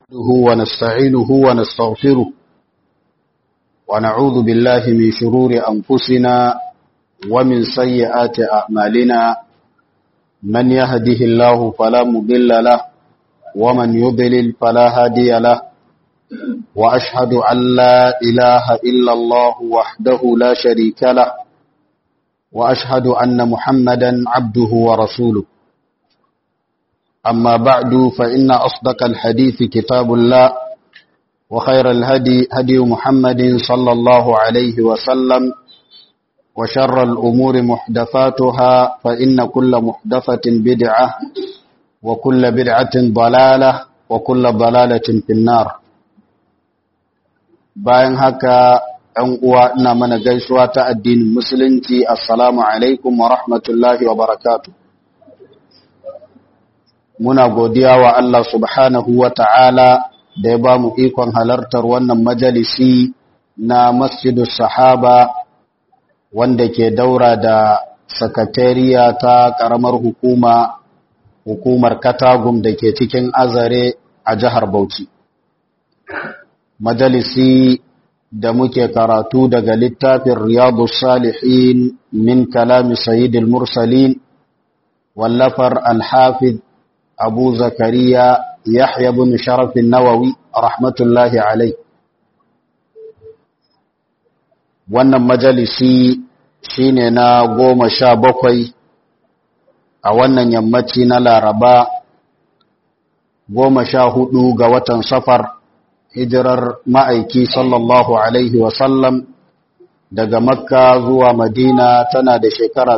نحمده ونستعينه ونستغفره ونعوذ بالله من شرور أنفسنا ومن سيئات أعمالنا من يهده الله فلا مضل له ومن يضلل فلا هادي له وأشهد أن لا إله إلا الله وحده لا شريك له وأشهد أن محمدا عبده ورسوله أما بعد فإن أصدق الحديث كتاب الله وخير الهدي هدي محمد صلى الله عليه وسلم وشر الأمور محدثاتها فإن كل محدثة بدعة وكل بدعة ضلالة وكل ضلالة في النار bayan haka ‘yan uwa ina mana gaisuwa ta addinin musulunci assalamu alaikum wa rahmatullahi wa barakatuh muna godiya wa Allah subhanahu wa ta'ala da ya ba mu ikon halartar wannan majalisi na masjidu sahaba wanda ke daura da sakatariya ta ƙaramar hukuma hukumar katagum da ke cikin azare a jihar Bauchi. Majalisi da muke karatu daga littafin Riyadu Salihin min kalami Sayyidil Mursalin wallafar Al-Hafid abu zakariya yahya bin sharafin nawawi rahmatullahi alai wannan majalisi shine na goma sha bakwai a wannan yammaci na laraba goma sha hudu ga watan safar hijirar ma'aiki sallallahu alaihi wasallam daga makka zuwa madina tana da shekara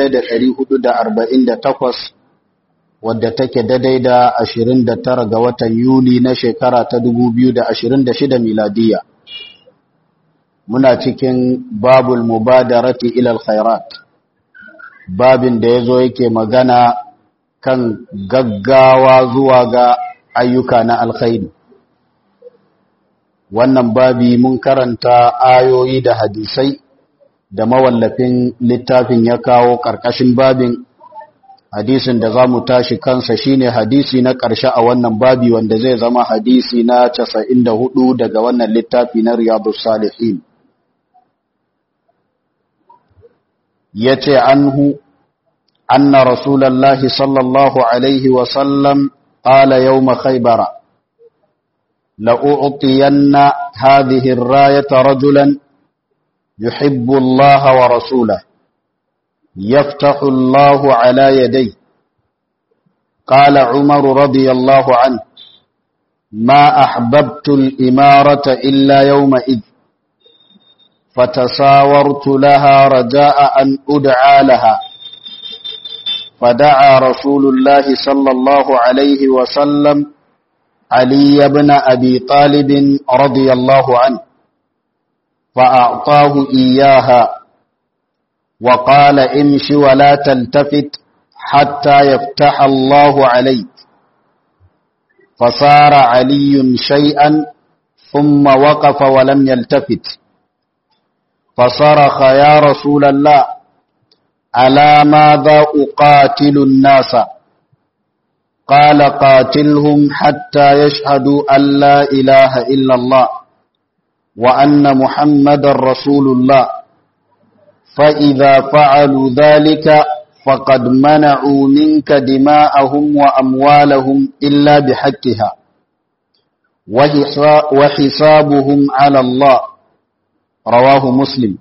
1448 wadda take daidai da 29 ga watan Yuli na shekara ta 2026 miladiya. Muna cikin babul mubadarati ilal khairat. Babin da yazo yake magana kan gaggawa zuwa ga ayyuka na alkhairi. Wannan babi mun karanta ayoyi da hadisai da mawallafin littafin ya kawo ƙarƙashin babin hadisin da za mu tashi kansa shine hadisi na ƙarshe a wannan babi wanda zai zama hadisi na 94 daga wannan littafi na riyadus salihin yace anhu anna rasulullahi sallallahu alaihi wa sallam qala yawm khaybara la u'tiyanna hadhihi ar-rayata rajulan yuhibbu Allah wa rasulahu يفتح الله على يديه قال عمر رضي الله عنه ما أحببت الإمارة إلا يومئذ فتساورت لها رجاء أن أدعى لها فدعا رسول الله صلى الله عليه وسلم علي بن أبي طالب رضي الله عنه فأعطاه إياها وقال امش ولا تلتفت حتى يفتح الله عليك فصار علي شيئا ثم وقف ولم يلتفت فصرخ يا رسول الله ألا ماذا أقاتل الناس قال قاتلهم حتى يشهدوا أن لا إله إلا الله وأن محمد رسول الله فإذا فعلوا ذلك فقد منعوا منك دماءهم وأموالهم إلا بحقها وحسابهم على الله رواه مسلم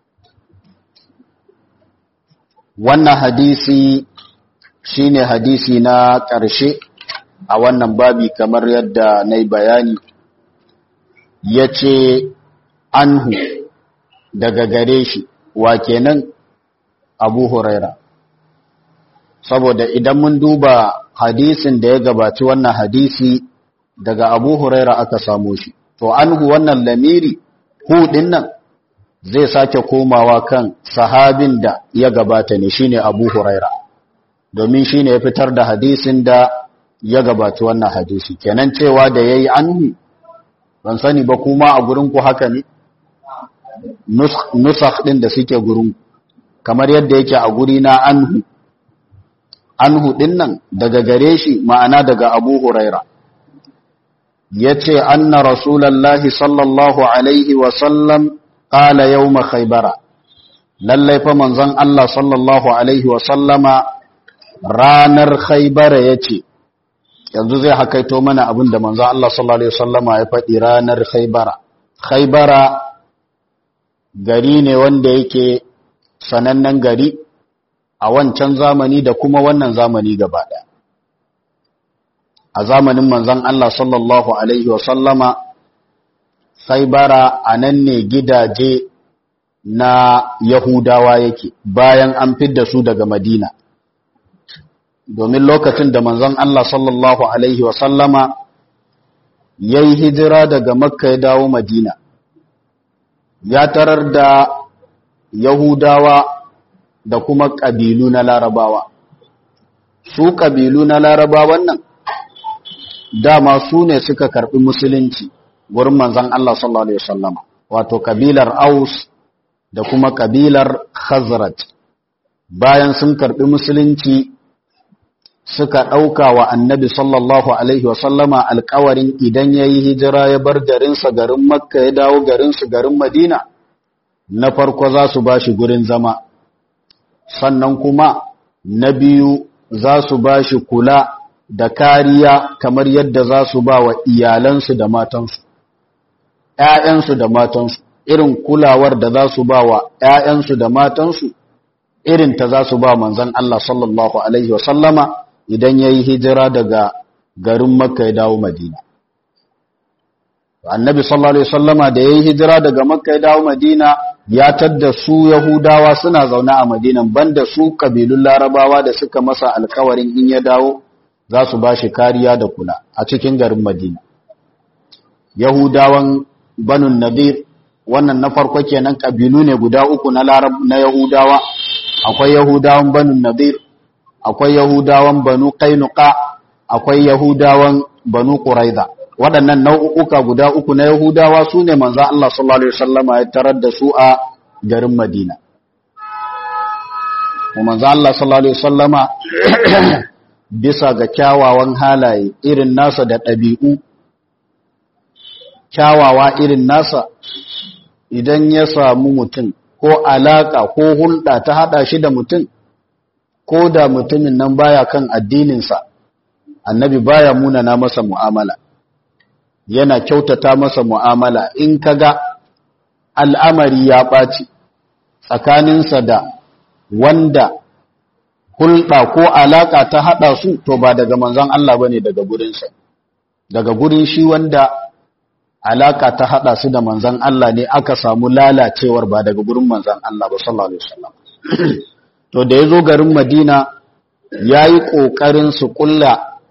wannan hadisi shine hadisi na ƙarshe a wannan babi kamar yadda na yi bayani ya ce anhu daga gare shi wa kenan abu huraira saboda idan mun duba hadisin da ya gabaci wannan hadisi daga abu huraira aka samo shi to anhu wannan lamiri hu nan zai sake komawa kan sahabin da ya gabata ne shine abu huraira domin shine ya fitar da hadisin da ya gabaci wannan hadisi kenan cewa da yayi anhu ban sani ba kuma a gurin ku haka ne nusakh ɗin da suke gurin kamar yadda yake a guri na anhu anhu ɗin nan daga gare shi ma'ana daga abu huraira yace anna rasulullahi sallallahu alaihi wa sallam qala yawm khaybara lallai fa manzon Allah sallallahu alaihi wa sallama ranar khaybara yace yanzu zai hakaito mana abinda manzon Allah sallallahu alaihi wa sallama ya faɗi ranar khaybara khaybara gari ne wanda yake sanannen gari a wancan zamani da kuma wannan zamani gaba ɗaya a zamanin manzon Allah sallallahu alaihi wasallama Khaibara a nan ne gidaje na Yahudawa yake bayan an fidda su daga Madina domin lokacin da manzon Allah sallallahu alaihi wasallama yayi hijira daga Makka ya dawo Madina ya tarar da Yahudawa da kuma ƙabilu na Larabawa su ƙabilu na Larabawan nan dama su ne suka karɓi musulunci wurin manzan Allah sallallahu Alaihi wasallama wato kabilar Aus da kuma kabilar Khazraj bayan sun karɓi musulunci suka ɗauka wa annabi sallallahu Alaihi wasallama alkawarin idan ya yi hijira ya bar garinsa garin Makka ya dawo garinsu garin Madina na farko za su ba shi gurin zama sannan kuma na biyu za su ba shi kula da kariya kamar yadda za su ba wa iyalansu da matansu, ‘ya'yansu da matansu, irin kulawar da za su ba wa ‘ya'yansu da matansu, irin ta za su ba manzan Allah sallallahu Alaihi wasallama idan ya yi hijira daga garin Makka ya dawo Madina. Annabi sallallahu Alaihi wasallama da ya yi hijira daga Makka ya dawo Madina ya tadda su Yahudawa suna zaune a Madinan banda su kabilun Larabawa da suka masa alkawarin in ya dawo za su ba shi kariya da kula a cikin garin Madina. Yahudawan Banun Nadir wannan na farko kenan kabilu ne guda uku na Larab na Yahudawa akwai Yahudawan Banun Nadir akwai Yahudawan Banu Qainuqa akwai Yahudawan Banu Quraiza waɗannan nau'uka guda uku na Yahudawa su ne manzo Allah sallallahu alaihi wasallama ya tarar da su a garin Madina. Manzo Allah sallallahu alaihi wasallama bisa ga kyawawan halaye irin nasa da ɗabi'u, kyawawa irin nasa idan ya samu mutum ko alaƙa ko hulɗa ta haɗa shi da mutum, ko da mutumin nan baya kan addininsa, annabi baya munana masa mu'amala, yana kyautata masa mu'amala in kaga al'amari ya ɓaci tsakaninsa da wanda hulɗa ko alaƙa ta haɗa su to ba daga manzon Allah ba ne daga gurinsa daga gurin shi wanda alaƙa ta haɗa su da manzon Allah ne aka samu lalacewar ba daga gurin manzon Allah ba sallallahu alaihi wasallam to da ya zo garin Madina ya yi ƙoƙarin su ƙulla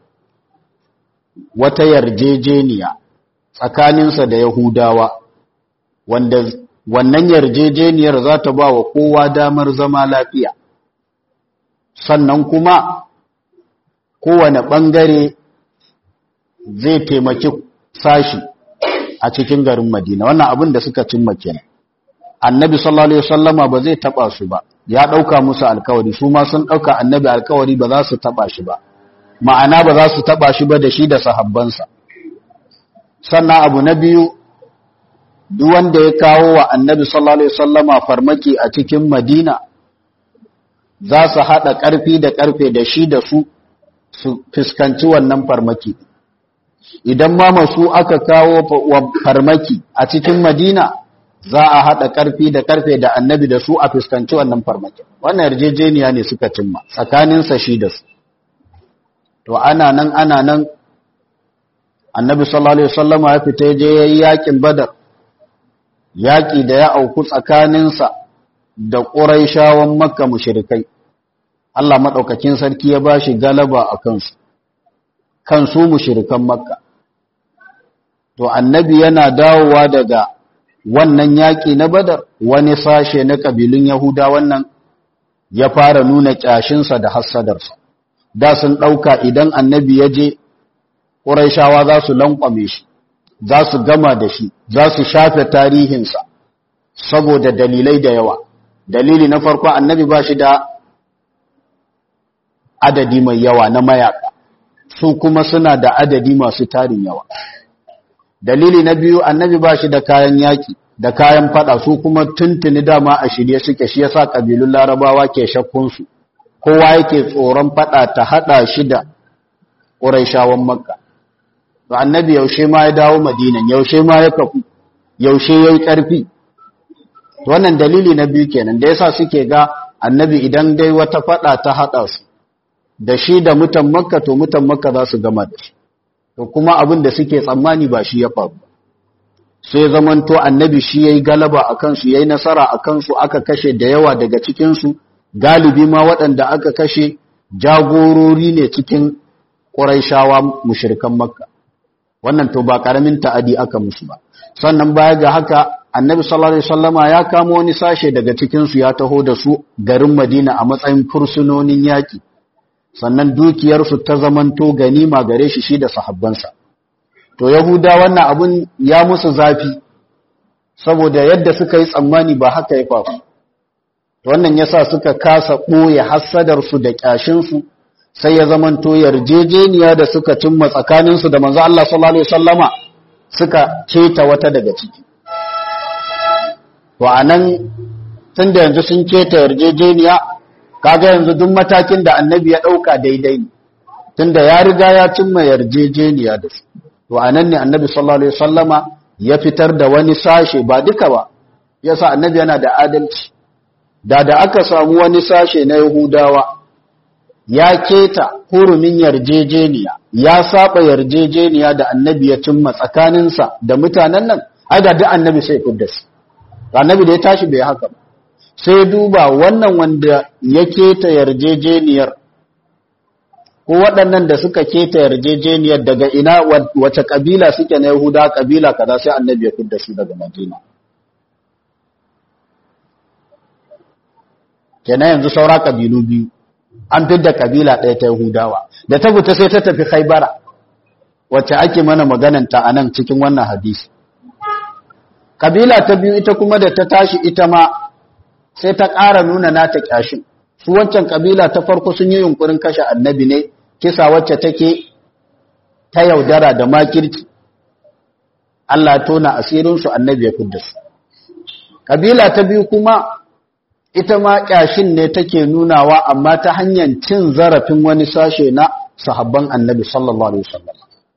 wata yarjejeniya tsakaninsa da Yahudawa wanda wannan yarjejeniyar za ta ba wa kowa damar zama lafiya sannan kuma kowane ɓangare zai taimaki sashi a cikin garin Madina wannan abin da suka cimma kenan annabi sallallahu alaihi wasallama ba zai taba su ba ya dauka musu alkawari su ma sun dauka annabi alkawari ba za su taba shi ba ma'ana ba za su taba shi ba da shi da sahabbansa sannan abu na biyu duk wanda ya kawo wa annabi sallallahu alaihi wasallama farmaki a cikin Madina za su hada karfi da karfe da shi da su su fuskanci wannan farmaki idan ma masu aka kawo farmaki a cikin Madina za a haɗa ƙarfi da ƙarfe da annabi da su a fuskanci wannan farmakin wannan yarjejeniya ne suka cimma tsakaninsa shi da su to ana nan ana nan annabi sallallahu alaihi wasallam ya fita je yayi yakin badar yaki da ya auku tsakaninsa da quraishawan makka mushrikai Allah madaukakin sarki ya bashi galaba a kansu kansu mushrikan makka to annabi yana dawowa daga wannan yaƙi na badar wani sashe na ƙabilun yahuda wannan ya fara nuna ƙyashinsa da hassadarsa da sun ɗauka idan annabi ya je ƙuraishawa za su lankwame shi za su gama da shi za su shafe tarihinsa saboda dalilai da yawa dalili na farko annabi ba shi da adadi mai yawa na mayaka su kuma suna da adadi masu tarin yawa dalili na biyu annabi ba shi da kayan yaki da kayan fada su kuma tuntuni dama a shirye suke shi yasa kabilun larabawa ke shakkunsu kowa yake tsoron fada ta hada shi da ƙuraishawan makka to annabi yaushe ma ya dawo madinan yaushe ma ya kafu yaushe ya yi ƙarfi wannan dalili na biyu kenan da yasa suke ga annabi idan dai wata fada ta hada su da shi da mutan makka to mutan makka za su gama da shi to kuma abin da suke tsammani ba shi ya faru sai zamanto annabi shi yayi galaba a kansu yayi nasara a kansu aka kashe da yawa daga cikin su galibi ma waɗanda aka kashe jagorori ne cikin Qurayshawa mushrikan Makka wannan to ba karamin ta'adi aka musu ba sannan baya ga haka annabi sallallahu alaihi wasallama ya kamo wani sashe daga cikin su ya taho da su garin Madina a matsayin fursunonin yaki sannan dukiyarsu ta zamanto ganima gare shi shi da sahabbansa to yahuda wannan abun ya musu zafi saboda yadda suka yi tsammani ba haka ya faru wannan yasa suka kasa ɓoye hassadarsu da ƙyashinsu sai ya zamanto yarjejeniya da suka cimma tsakaninsu da manzo Allah sallallahu alaihi wasallama suka keta wata daga ciki to anan tunda yanzu sun keta yarjejeniya kaga yanzu duk matakin da annabi ya dauka daidai ne tunda ya riga ya cimma yarjejeniya da su to anan ne annabi sallallahu alaihi wasallama ya fitar da wani sashe ba duka ba yasa annabi yana da adalci da da aka samu wani sashe na yahudawa ya keta hurumin yarjejeniya ya saba yarjejeniya da annabi ya cimma tsakaninsa da mutanen nan ai da duk annabi sai fidda su annabi da ya tashi bai haka ba sai duba wannan wanda ya keta yarjejeniyar ko waɗannan da suka keta yarjejeniyar daga ina wace kabila suke na yahuda kabila kaza sai annabi ya fidda su daga madina kenan yanzu saura kabilu biyu an fidda kabila ɗaya ta yahudawa da ta fita sai ta tafi khaibara wacce ake mana magananta a nan cikin wannan hadisi kabila ta biyu ita kuma da ta tashi ita ma sai ta ƙara nuna nata ƙyashin su wancan kabila ta farko sun yi yunkurin kashe annabi ne kisa wacce take ta yaudara da makirci Allah tona asirinsu annabi ya kudda su kabila ta biyu kuma ita ma ƙyashin ne take nunawa amma ta hanyar cin zarafin wani sashe na sahabban annabi sallallahu alaihi wasallam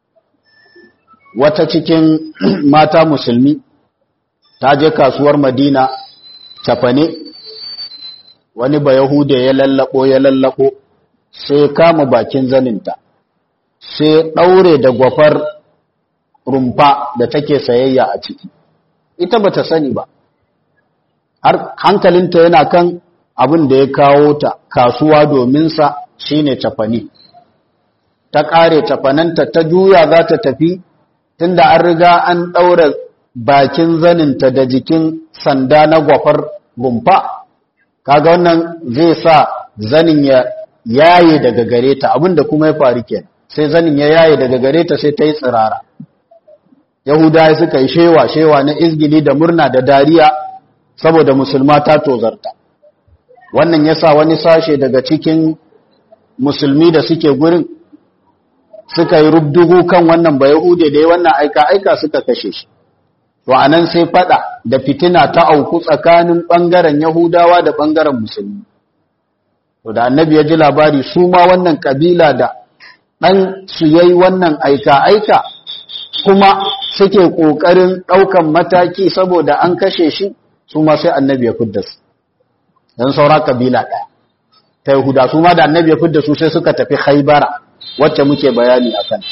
wata cikin mata musulmi ta je kasuwar madina cafane wani ba yahuda ya lallabo ya lallabo sai kama bakin zaninta sai ɗaure da gwafar rumfa da take sayayya a ciki ita bata sani ba har hankalinta yana kan abin da ya kawo ta kasuwa domin sa shine cafane ta ƙare cafananta ta juya za ta tafi tunda an riga an ɗaura bakin zaninta da jikin sanda na gwafar rumfa kaga wannan zai sa zanin ya yaye daga gare ta abinda kuma ya faru ke sai zanin ya yaye daga gare ta sai ta yi tsirara yahudawa suka yi shewa shewa na izgili da murna da dariya saboda musulma ta tozarta wannan yasa wani sashe daga cikin musulmi da suke gurin suka yi rubdugu kan wannan ba yahude da ya wannan aika aika suka kashe shi to anan sai fada da fitina ta auku tsakanin bangaren yahudawa da bangaren musulmi to da annabi ya ji labari su ma wannan kabila da dan su yayi wannan aika aika kuma suke kokarin daukan mataki saboda an kashe shi su ma sai annabi ya fidda su dan saura kabila daya ta yahuda su ma da annabi ya fidda su sai suka tafi khaybara wacce muke bayani akan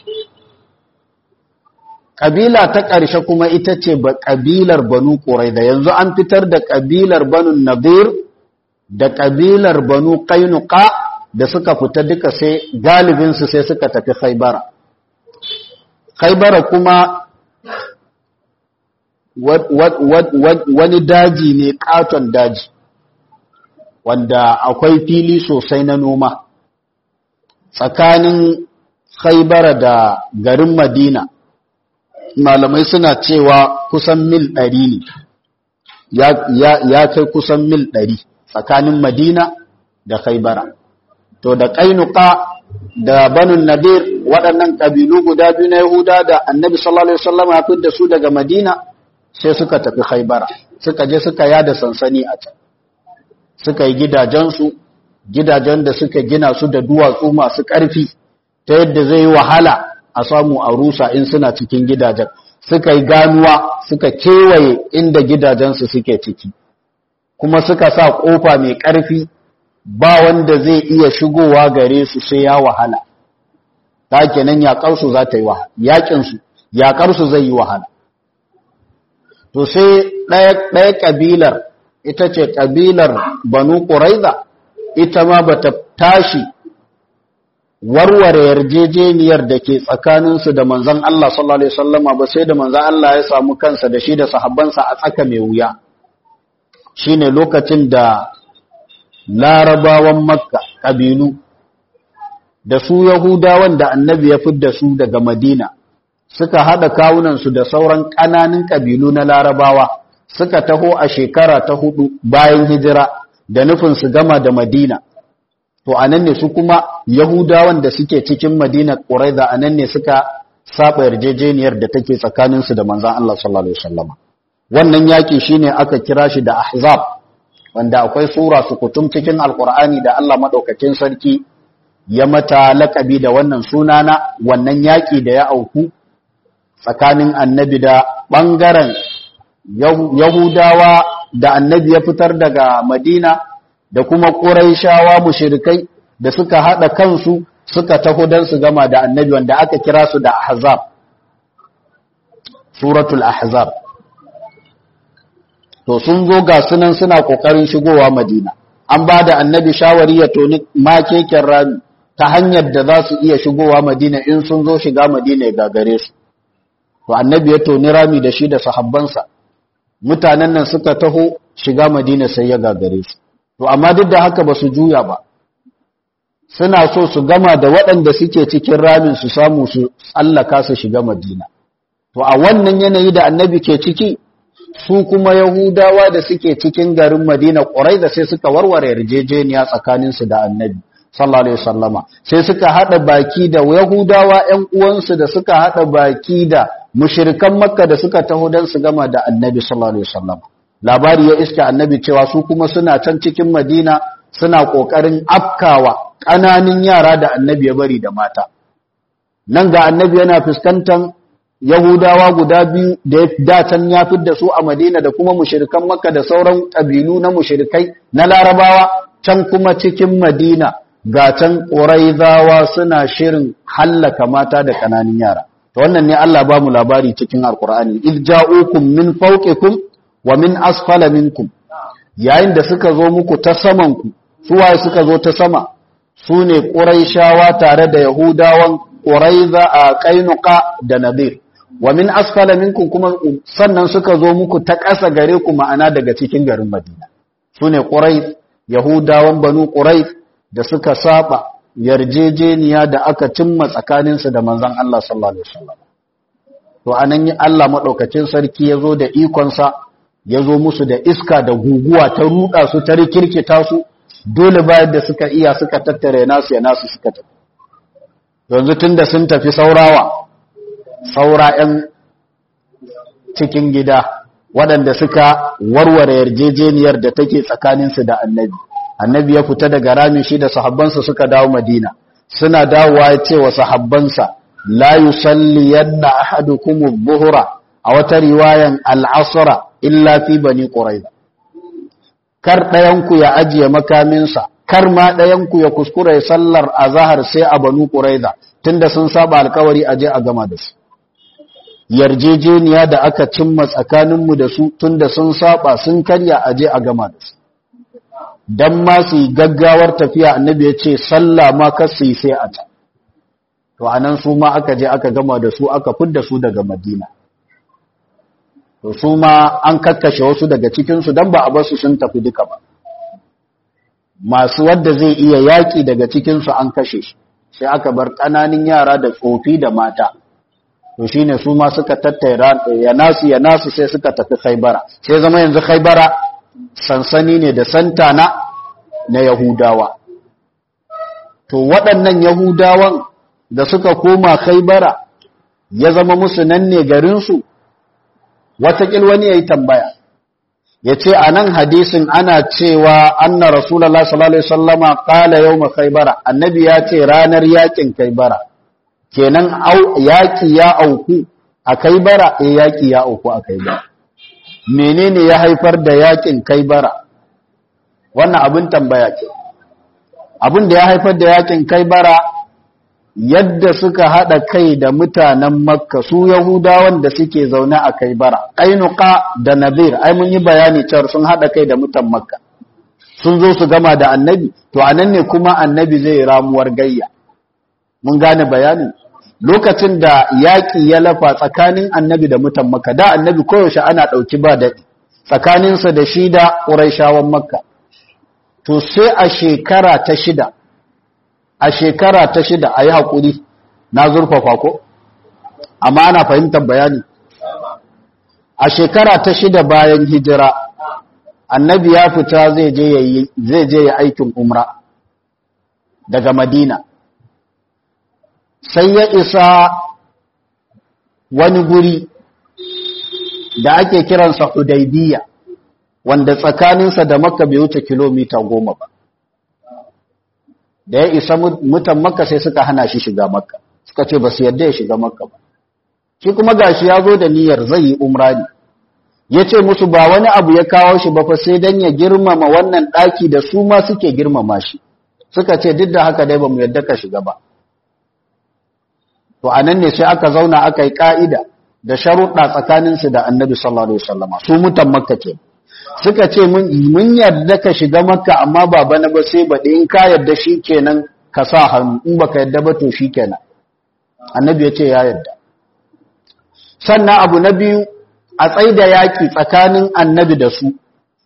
Ƙabila ta ƙarshe kuma ita ce ba ƙabilar Banu da yanzu an fitar da ƙabilar Banu Nadir da ƙabilar Banu Qainuqa da suka fita duka sai galibinsu sai suka tafi Khaibara. Khaibara kuma wani daji ne ƙaton daji wanda akwai fili sosai na noma tsakanin Khaibara da garin Madina. malamai suna cewa kusan mil ɗari ne ya kai kusan mil ɗari tsakanin madina da khaibara to da ƙainuka da banun nadir waɗannan ƙabilu guda biyu na Yahuda da annabi sallallahu Alaihi wasallam ya fi da su daga Madina sai suka tafi haibara suka je suka yada sansani a can suka yi gidajensu gidajen da suka gina su da duwatsu masu ƙarfi ta yadda zai yi wahala a samu a rusa in suna cikin gidajen suka yi ganuwa suka kewaye inda gidajensu suke ciki kuma suka sa ƙofa mai ƙarfi ba wanda zai iya shigowa gare su sai ya wahala ta kenan yaƙarsu za ta yi wahala yaƙinsu yaƙarsu zai yi wahala to sai ɗaya ƙabilar ita ce ƙabilar banu ƙuraiza ita ma ba ta tashi warware yarjejeniyar da ke tsakaninsu da manzan Allah sallallahu Alaihi wasallama ba sai da manzan Allah ya samu kansa da shi da sahabbansa a tsaka mai wuya shi ne lokacin da larabawan makka ƙabilu da su yahudawan da annabi ya fidda su daga madina suka haɗa kawunansu da sauran ƙananan ƙabilu na larabawa suka taho a shekara ta hudu bayan hijira da nufin su gama da madina to anan ne su kuma yahudawan da suke cikin madina ƙuraiza anan ne suka saba yarjejeniyar da take tsakaninsu da manzan Allah sallallahu alaihi wasallam wannan yaki shine aka kira shi da ahzab wanda akwai sura su kutum cikin alqur'ani da Allah madaukakin sarki ya mata lakabi da wannan sunana wannan yaki da ya auku tsakanin annabi da bangaren yahudawa da annabi ya fitar daga madina da kuma ƙuraishawa mushirikai da suka haɗa kansu suka taho don su gama da annabi wanda aka kira su da ahzab suratul ahzab to sun zo ga sunan suna ƙoƙarin shigowa madina an ba da annabi shawari ya toni makeken rami ta hanyar da za su iya shigowa madina in sun zo shiga madina ya gagare su to annabi ya toni rami da shi da sahabbansa mutanen nan suka taho shiga madina sai ya gagare su to amma duk da haka ba su juya ba suna so su gama da waɗanda suke cikin ramin su samu su tsallaka su shiga madina to a wannan yanayi da annabi ke ciki su kuma yahudawa da suke cikin garin madina ƙwarai da sai suka warware yarjejeniya tsakaninsu da annabi sallallahu alaihi wasallama sai suka haɗa baki da yahudawa ƴan uwansu da suka haɗa baki da mushirikan makka da suka taho don su gama da annabi sallallahu alaihi wasallama labari ya iska annabi cewa su kuma suna can cikin madina suna ƙoƙarin afkawa ƙananin yara da annabi ya bari da mata nan ga annabi yana fuskantar yahudawa guda biyu da datan ya da su a madina da kuma mushirikan makka da sauran ƙabilu na mushirikai na larabawa can kuma cikin madina ga can ƙuraizawa suna shirin hallaka mata da ƙananan yara to wannan ne Allah ba mu labari cikin alkur'ani id ja'ukum min fawqikum wa min asfala minkum yayin da suka zo muku ta saman ku su waye suka zo ta sama su ne quraishawa tare da yahudawan quraiza a qainuqa da nadir wa min asfala minkum kuma sannan suka zo muku ta ƙasa gare ku ma'ana daga cikin garin madina su ne quraiz yahudawan banu quraiz da suka saba yarjejeniya da aka cimma tsakaninsu da manzon Allah sallallahu alaihi wasallam to anan yi Allah madaukakin sarki yazo da ikonsa yazo musu da iska da guguwa ta ruda su ta rikirkita su dole bayan da suka iya suka tattare nasu ya nasu suka tafi yanzu tunda sun tafi saurawa saura 'yan cikin gida waɗanda suka warware yarjejeniyar da take tsakaninsu da annabi annabi ya fita daga rami shi da sahabbansa suka dawo madina suna dawowa ya ce wa sahabbansa la yusalli yanna ahadukum adh-dhuhra a wata riwayan al-asra illa fi bani quraiza kar ɗayan ku ya ajiye makaminsa kar ma ɗayan ku ya kuskura ya sallar azhar sai a banu quraiza tunda sun saba alkawari aje a gama da su yarjejeniya da aka cimma tsakaninmu da su tunda sun saba sun karya aje a gama da su dan ma su yi gaggawar tafiya annabi ya ce sallah ma kar su yi sai a ta to anan su ma aka je aka gama da su aka fidda su daga madina to su ma an kakkashe wasu daga cikinsu don ba a basu sun tafi duka ba masu wadda zai iya yaƙi daga cikinsu an kashe shi sai aka bar ƙananin yara da tsofi da mata to shine su ma suka tattara ya nasu ya nasu sai suka tafi khaibara sai zama yanzu khaibara sansani ne da santana na yahudawa to waɗannan yahudawan da suka koma khaybara ya zama musu nan ne garinsu watakil wani ya yi tambaya ya ce a nan hadisin ana cewa anna rasulallah sallallahu alaihi wasallama qala yawma khaybara annabi ya ce ranar yakin khaybara kenan yaki ya auku a khaybara eh yaki ya auku a khaybara menene ya haifar da yakin khaybara wannan abin tambaya ce abin da ya haifar da yakin khaybara yadda suka haɗa kai da mutanen makka su yahudawan da suke zaune a kai bara ƙainuka da nazir ai mun yi bayani cewar sun haɗa kai da mutan makka sun zo su gama da annabi to a nan ne kuma annabi zai ramuwar gayya mun gane bayanin lokacin da yaƙi ya lafa tsakanin annabi da mutan makka da annabi koyaushe ana ɗauki ba daɗi tsakaninsa da shi da ƙuraishawan makka to sai a shekara ta shida a shekara ta shida a yi haƙuri na zurfafa ko amma ana fahimtar bayani a shekara ta shida bayan hijira annabi ya fita zai je ya aikin umra daga madina sai ya isa wani guri da ake kiransa hudaybiya wanda tsakaninsa da makka bai wuce kilomita goma ba da ya isa mutan makka sai suka hana shi shiga makka suka ce ba su yadda ya shiga makka ba shi kuma gashi ya zo da niyyar zai yi umra ne ya ce musu ba wani abu ya kawo shi ba fa sai dan ya girmama wannan ɗaki da su ma suke girmama shi suka ce duk da haka dai ba mu yadda ka shiga ba to anan ne sai aka zauna aka yi ka'ida da sharuɗa tsakaninsu da annabi sallallahu alaihi wasallama su mutan makka ke suka ce mun yarda ka shiga makka amma ba bana ba sai baɗi in ka yarda shi kenan ka sa hannu in baka yarda ba to shi kenan annabi ya ce ya yarda sannan abu na biyu a tsaida yaƙi tsakanin annabi da su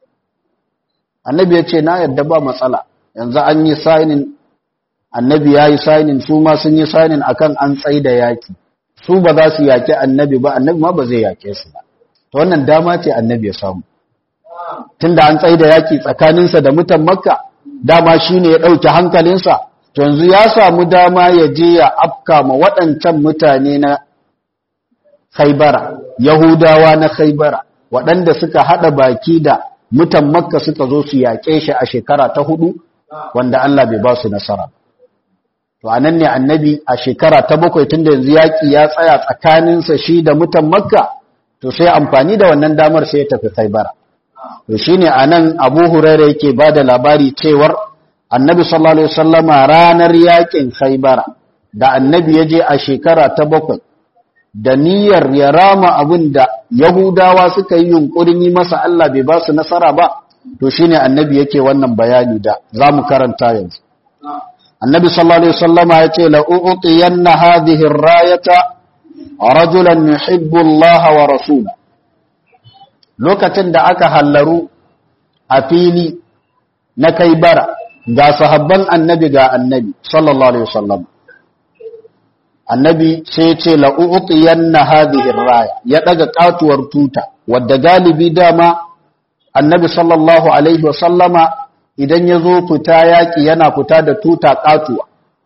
annabi ya ce na yarda ba matsala yanzu an yi sainin annabi ya yi sainin su ma sun yi sainin akan an tsaida yaƙi su ba za su yaƙi annabi ba annabi ma ba zai yaƙe su ba to wannan dama ce annabi ya samu tunda an tsaida yaƙi tsakaninsa da mutan makka dama shine ya ɗauki hankalinsa to yanzu ya samu dama ya je ya afka ma waɗancan mutane na khaibara yahudawa na khaibara waɗanda suka haɗa baki da mutan makka suka zo su yaƙe shi a shekara ta hudu wanda Allah bai ba su nasara to anan ne annabi a shekara ta bakwai tunda yanzu yaƙi ya tsaya tsakaninsa shi da mutan makka to sai amfani da wannan damar sai ya tafi khaibara to shine anan abu huraira yake ba da labari cewar annabi sallallahu alaihi wasallama ranar yaƙin khaibara da annabi ya je a shekara ta bakwai da niyyar ya rama abin da yahudawa suka yi yunkurin yi masa Allah bai ba su nasara ba to shine annabi yake wannan bayani da zamu karanta yanzu annabi sallallahu alaihi wasallama yace la u'tiyanna hadhihi ar-rayata rajulan yuhibbu Allah wa rasula lokacin da aka hallaru a fili na kai bara ga sahabban annabi ga annabi sallallahu alaihi wasallam annabi sai ce la u'tiyanna hadhihi ar-raya ya daga katuwar tuta wadda galibi dama annabi sallallahu alaihi wasallama idan ya zo fita yaƙi yana fita da tuta ƙatuwa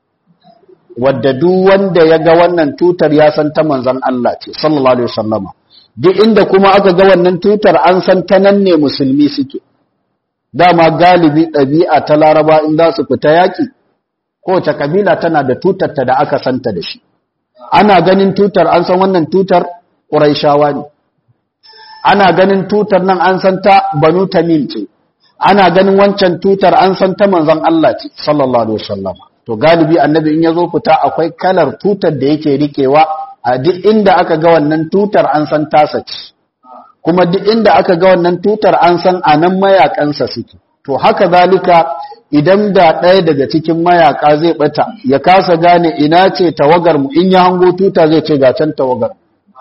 wadda duk wanda ya ga wannan tutar ya san ta manzan Allah ce sallallahu alaihi wasallama duk inda kuma aka ga wannan tutar an san ta nan ne musulmi suke dama galibi ɗabi'a ta laraba in za su fita yaƙi kowace kabila tana da tutar ta da aka santa da shi ana ganin tutar an san wannan tutar ƙuraishawa ne ana ganin tutar nan an san ta banu tamim ce ana ganin wancan tutar an san ta manzon Allah ce sallallahu alaihi wasallam to galibi annabi in yazo fita akwai kalar tutar da yake rikewa a duk inda aka ga wannan tutar an san tasa ce kuma duk inda aka ga wannan tutar an san anan mayakansa suke to haka zalika idan da ɗaya daga cikin mayaka zai bata ya kasa gane ina ce tawagar mu in ya hango tuta zai ce ga can tawagar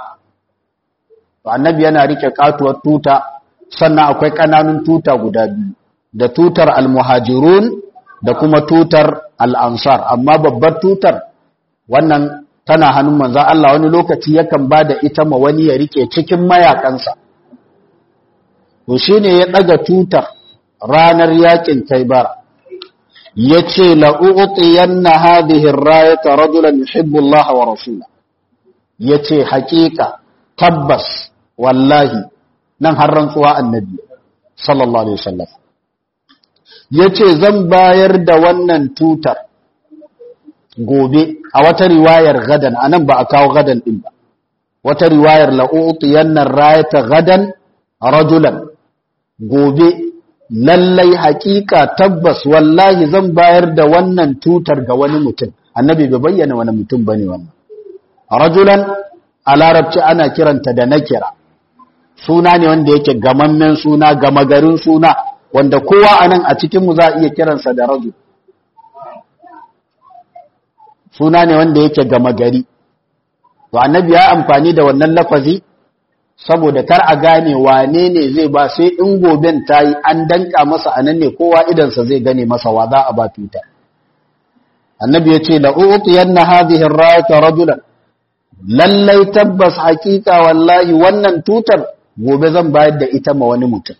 annabi yana rike katuwar tuta sannan akwai kananun tuta guda biyu da tutar almuhajirun da kuma tutar al'ansar amma babbar tutar wannan tana hannun manzan Allah wani lokaci yakan ba da ita ma wani ya rike cikin mayakansa to shi ne ya ɗaga tutar ranar yakin kaibara yace la u'tiyanna hadhihi ar-rayata rajulan yuhibbu Allah wa rasula yace haƙiƙa tabbas wallahi nan har rantsuwa annabi sallallahu alaihi wasallam yace zan bayar da wannan tutar gobe a wata riwayar gadan anan ba a kawo gadan din ba wata riwayar la u'tiyanna ar-rayata gadan rajulan gobe lallai hakika tabbas wallahi zan bayar da wannan tutar ga wani mutum annabi bai bayyana wani mutum bane wannan rajulan a larabci ana kiranta da nakira suna ne wanda yake gamammen suna gama garin suna wanda kowa anan a cikin mu za a iya kiransa da rajul suna ne wanda yake gama gari to annabi ya amfani da wannan lafazi saboda kar a gane wane ne zai ba sai in goben ta yi an danka masa anan ne kowa idansa zai gane masa wa za a ba tuta annabi ya ce da utiyanna hadhihi ar-rayata rajulan lallai tabbas hakika wallahi wannan tutar gobe zan bayar da ita ma wani mutum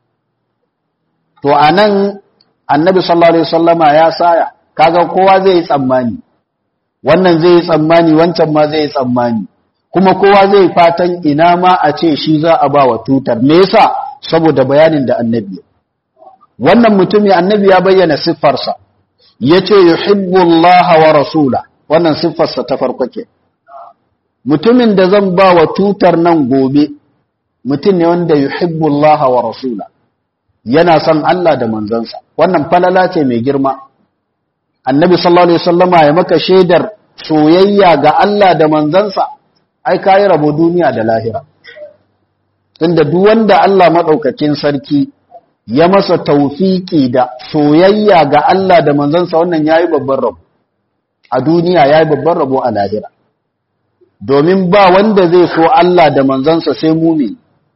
to anan annabi sallallahu alaihi wasallama ya saya kaga kowa zai yi tsammani wannan zai yi tsammani wancan ma zai yi tsammani kuma kowa zai fatan ina ma a ce shi za a ba wa tutar me yasa saboda bayanin da annabi wannan mutumi annabi ya bayyana siffarsa yace yuhibbu Allah wa rasula wannan siffarsa ta farko ke mutumin da zan ba wa tutar nan gobe mutum ne wanda yuhibbu Allah wa rasula yana son Allah da manzansa wannan falala ce mai girma annabi sallallahu alaihi wasallama ya maka shaidar soyayya ga Allah da manzansa ai kayi rabo duniya da lahira tunda duk wanda Allah madaukakin sarki ya masa taufiki da soyayya ga Allah da manzansa wannan yayi babban rabo a duniya yayi babban rabo a lahira domin ba wanda zai so Allah da manzansa sai mumi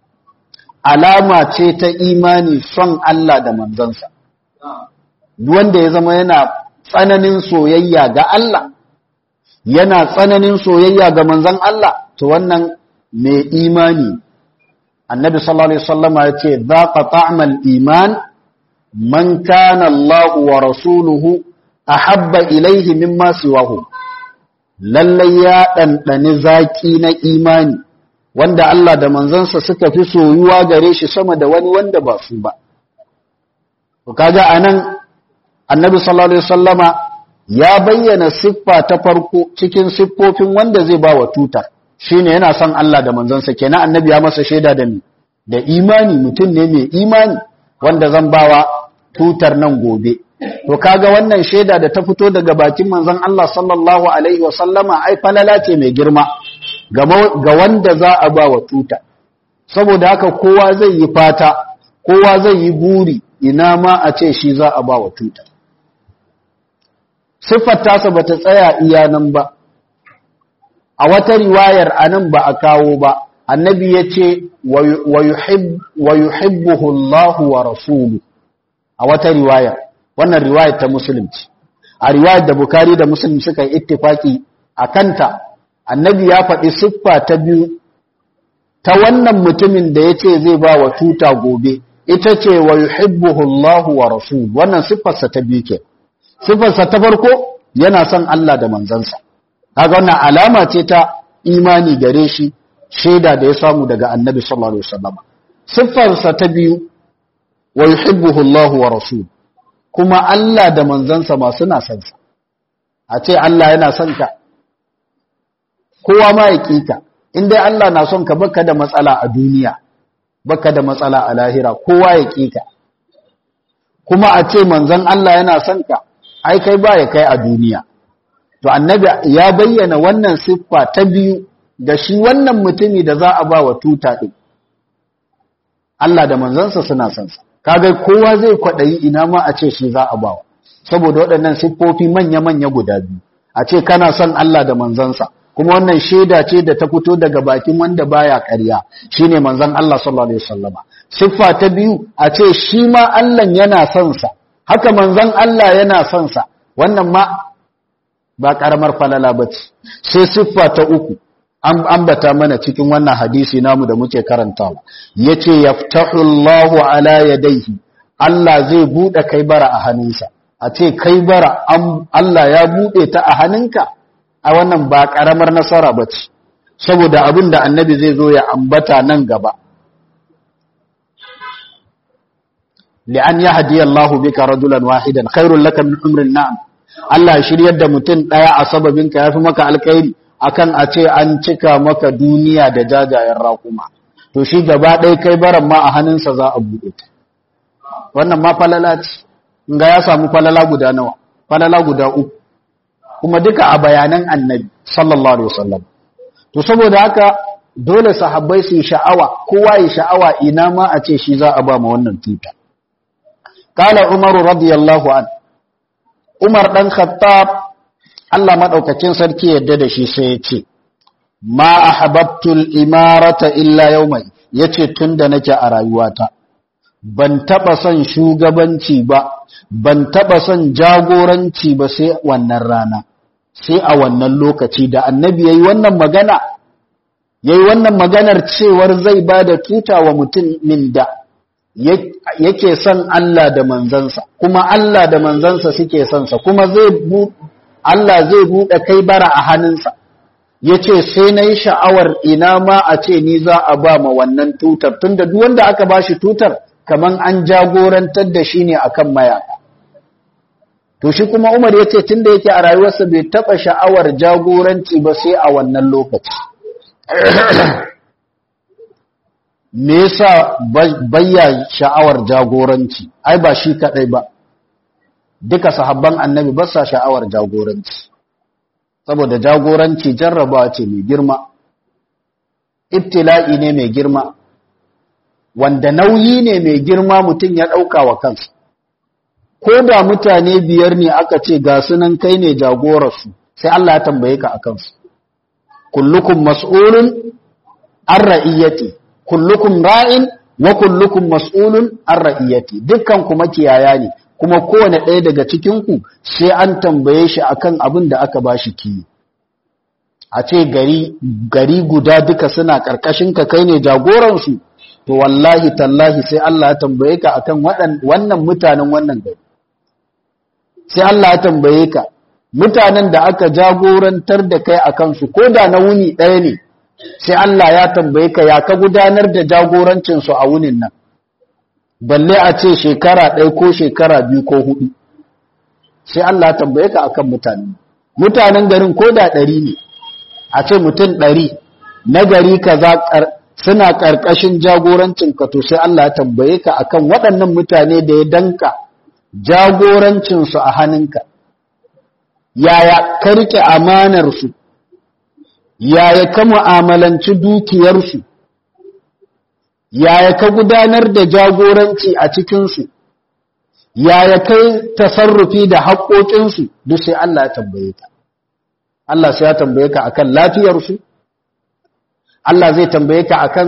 alama ce ta imani son Allah da manzansa duk wanda ya zama yana tsananin soyayya ga Allah yana tsananin soyayya ga manzan Allah to wannan mai imani annabi sallallahu alaihi wasallama yace zaqa ta'mal iman man kana Allah wa rasuluhu ahabba ilaihi mimma siwahu lalle ya dandane zaki na imani wanda Allah da manzansa suka fi soyuwa gare shi sama da wani wanda ba su ba to kaga anan annabi sallallahu alaihi wasallama ya bayyana siffa ta farko cikin siffofin wanda zai ba wa tutar shine yana son Allah da manzansa kenan annabi ya masa shaida da da imani mutum ne mai imani wanda zan bawa tutar nan gobe to kaga wannan shaida da ta fito daga bakin manzon Allah sallallahu alaihi wasallama ai falala ce mai girma ga wanda za a ba wa tuta saboda haka kowa zai yi fata kowa zai yi buri ina ma a ce shi za a ba wa tuta siffar tasa ba ta tsaya iya nan ba a wata riwayar a nan ba a kawo ba annabi ya ce wa yuhibbuhu Allah wa rasulu a wata riwayar wannan riwayar ta musulunci a riwayar da bukari da musulun suka yi ittifaki a kanta annabi ya faɗi siffa ta biyu ta wannan mutumin da ya ce zai ba wa tuta gobe ita ce wa yuhibbuhu Allah wa rasulu wannan siffarsa ta biyu ke siffarsa ta farko yana son Allah da manzansa kaga wannan alama ce ta imani gare shi shaida da ya samu daga annabi sallallahu alaihi wasallam siffarsa ta biyu wa yuhibbuhu Allah wa rasul kuma Allah da manzansa ma suna son sa a ce Allah yana son ka kowa ma ya kika in dai Allah na son ka baka da matsala a duniya baka da matsala a lahira kowa ya kika kuma a ce manzon Allah yana son ka ai kai ba ya kai a duniya to annabi ya bayyana wannan siffa ta biyu ga shi wannan mutumi da za a ba wa tuta din Allah da manzansa suna son sa kaga kowa zai kwadayi ina ma a ce shi za a ba saboda waɗannan siffofi manya-manya guda biyu a ce kana son Allah da manzansa kuma wannan shaida ce da ta fito daga bakin wanda baya ƙarya shine manzon Allah sallallahu alaihi wasallama siffa ta biyu a ce shi ma Allah yana son sa haka manzon Allah yana son sa wannan ma ba karamar falala bace sai siffa ta uku an ambata mana cikin wannan hadisi namu da muke karantawa yace yaftahu Allahu ala yadayhi Allah zai bude kai bara a hannunsa a ce kai bara Allah ya buɗe ta a hannunka a wannan ba ƙaramar nasara ba ce saboda abin da annabi zai zo ya ambata nan gaba li'an ya hadiya Allahu bika rajulan wahidan khairul laka min umrin na'am Allah ya shiryar da mutum ɗaya a sababinka ya fi maka alkhairi akan a ce an cika maka duniya da jajayen raƙuma to shi gaba ɗaya kai baran ma a hannunsa za a buɗe ta wannan ma falala ce ga ya samu falala guda nawa falala guda uku kuma duka a bayanan annabi sallallahu alaihi wasallam to saboda haka dole sahabbai su yi sha'awa kowa yi sha'awa ina ma a ce shi za a ba ma wannan tuta qala umaru radiyallahu an umar dan khattab Allah madaukakin sarki yadda da shi sai ya ce ma ahabbtul imarata illa yawmai yace tunda nake a rayuwata ban taba son shugabanci ba ban taba son jagoranci ba sai wannan rana sai a wannan lokaci da annabi yayi wannan magana yayi wannan maganar cewar zai bada tuta wa mutumin da yake son Allah da manzansa kuma Allah da manzansa suke son sa kuma zai Allah zai bude kai bara a hannunsa yace sai nayi sha'awar ina ma a ce ni za a ba ma wannan tutar tunda duk wanda aka bashi tutar kaman an jagorantar da shi ne akan mayaka to shi kuma Umar yace tunda yake a rayuwarsa bai taba sha'awar jagoranci ba sai a wannan lokaci me yasa bayya sha'awar jagoranci ai ba shi kadai ba duka sahabban annabi ba sa sha'awar jagoranci saboda jagoranci jarrabawa ce mai girma ibtila'i ne mai girma wanda nauyi ne mai girma mutum ya ɗauka wa kansa ko da mutane biyar ne aka ce ga sunan kai ne jagorarsu sai Allah ya tambaye ka a kansu kullukum mas'ulun an ra'iyyati kullukum ra'in wa kullukum mas'ulun an ra'iyyati dukkan kuma kiyaya ne kuma kowane ɗaya daga cikin ku sai an tambaye shi akan abin da aka bashi kiyi a ce gari gari guda duka suna karkashin ka kai ne jagoransu to wallahi tallahi sai Allah ya tambaye ka akan wannan mutanen wannan gari sai Allah ya tambaye ka mutanen da aka jagorantar da kai akan su ko da na wuni ɗaya ne sai Allah ya tambaye ka ya ka gudanar da jagorancin su a wunin nan balle a ce shekara ɗaya ko shekara biyu ko hudu sai Allah ya tambaye ka akan mutanen mutanen garin ko da ɗari ne a ce mutum ɗari na gari kaza suna ƙarƙashin jagorancinka to sai Allah ya tambaye ka akan waɗannan mutane da ya danka jagorancinsu a hannunka yaya ka riƙe amanarsu yaya ka mu'amalanci dukiyarsu yaya ka gudanar da jagoranci a cikinsu yaya kai tasarrufi da haƙoƙinsu duk sai Allah ya tambaye ka Allah sai ya tambaye ka akan lafiyarsu Allah zai tambaye ka akan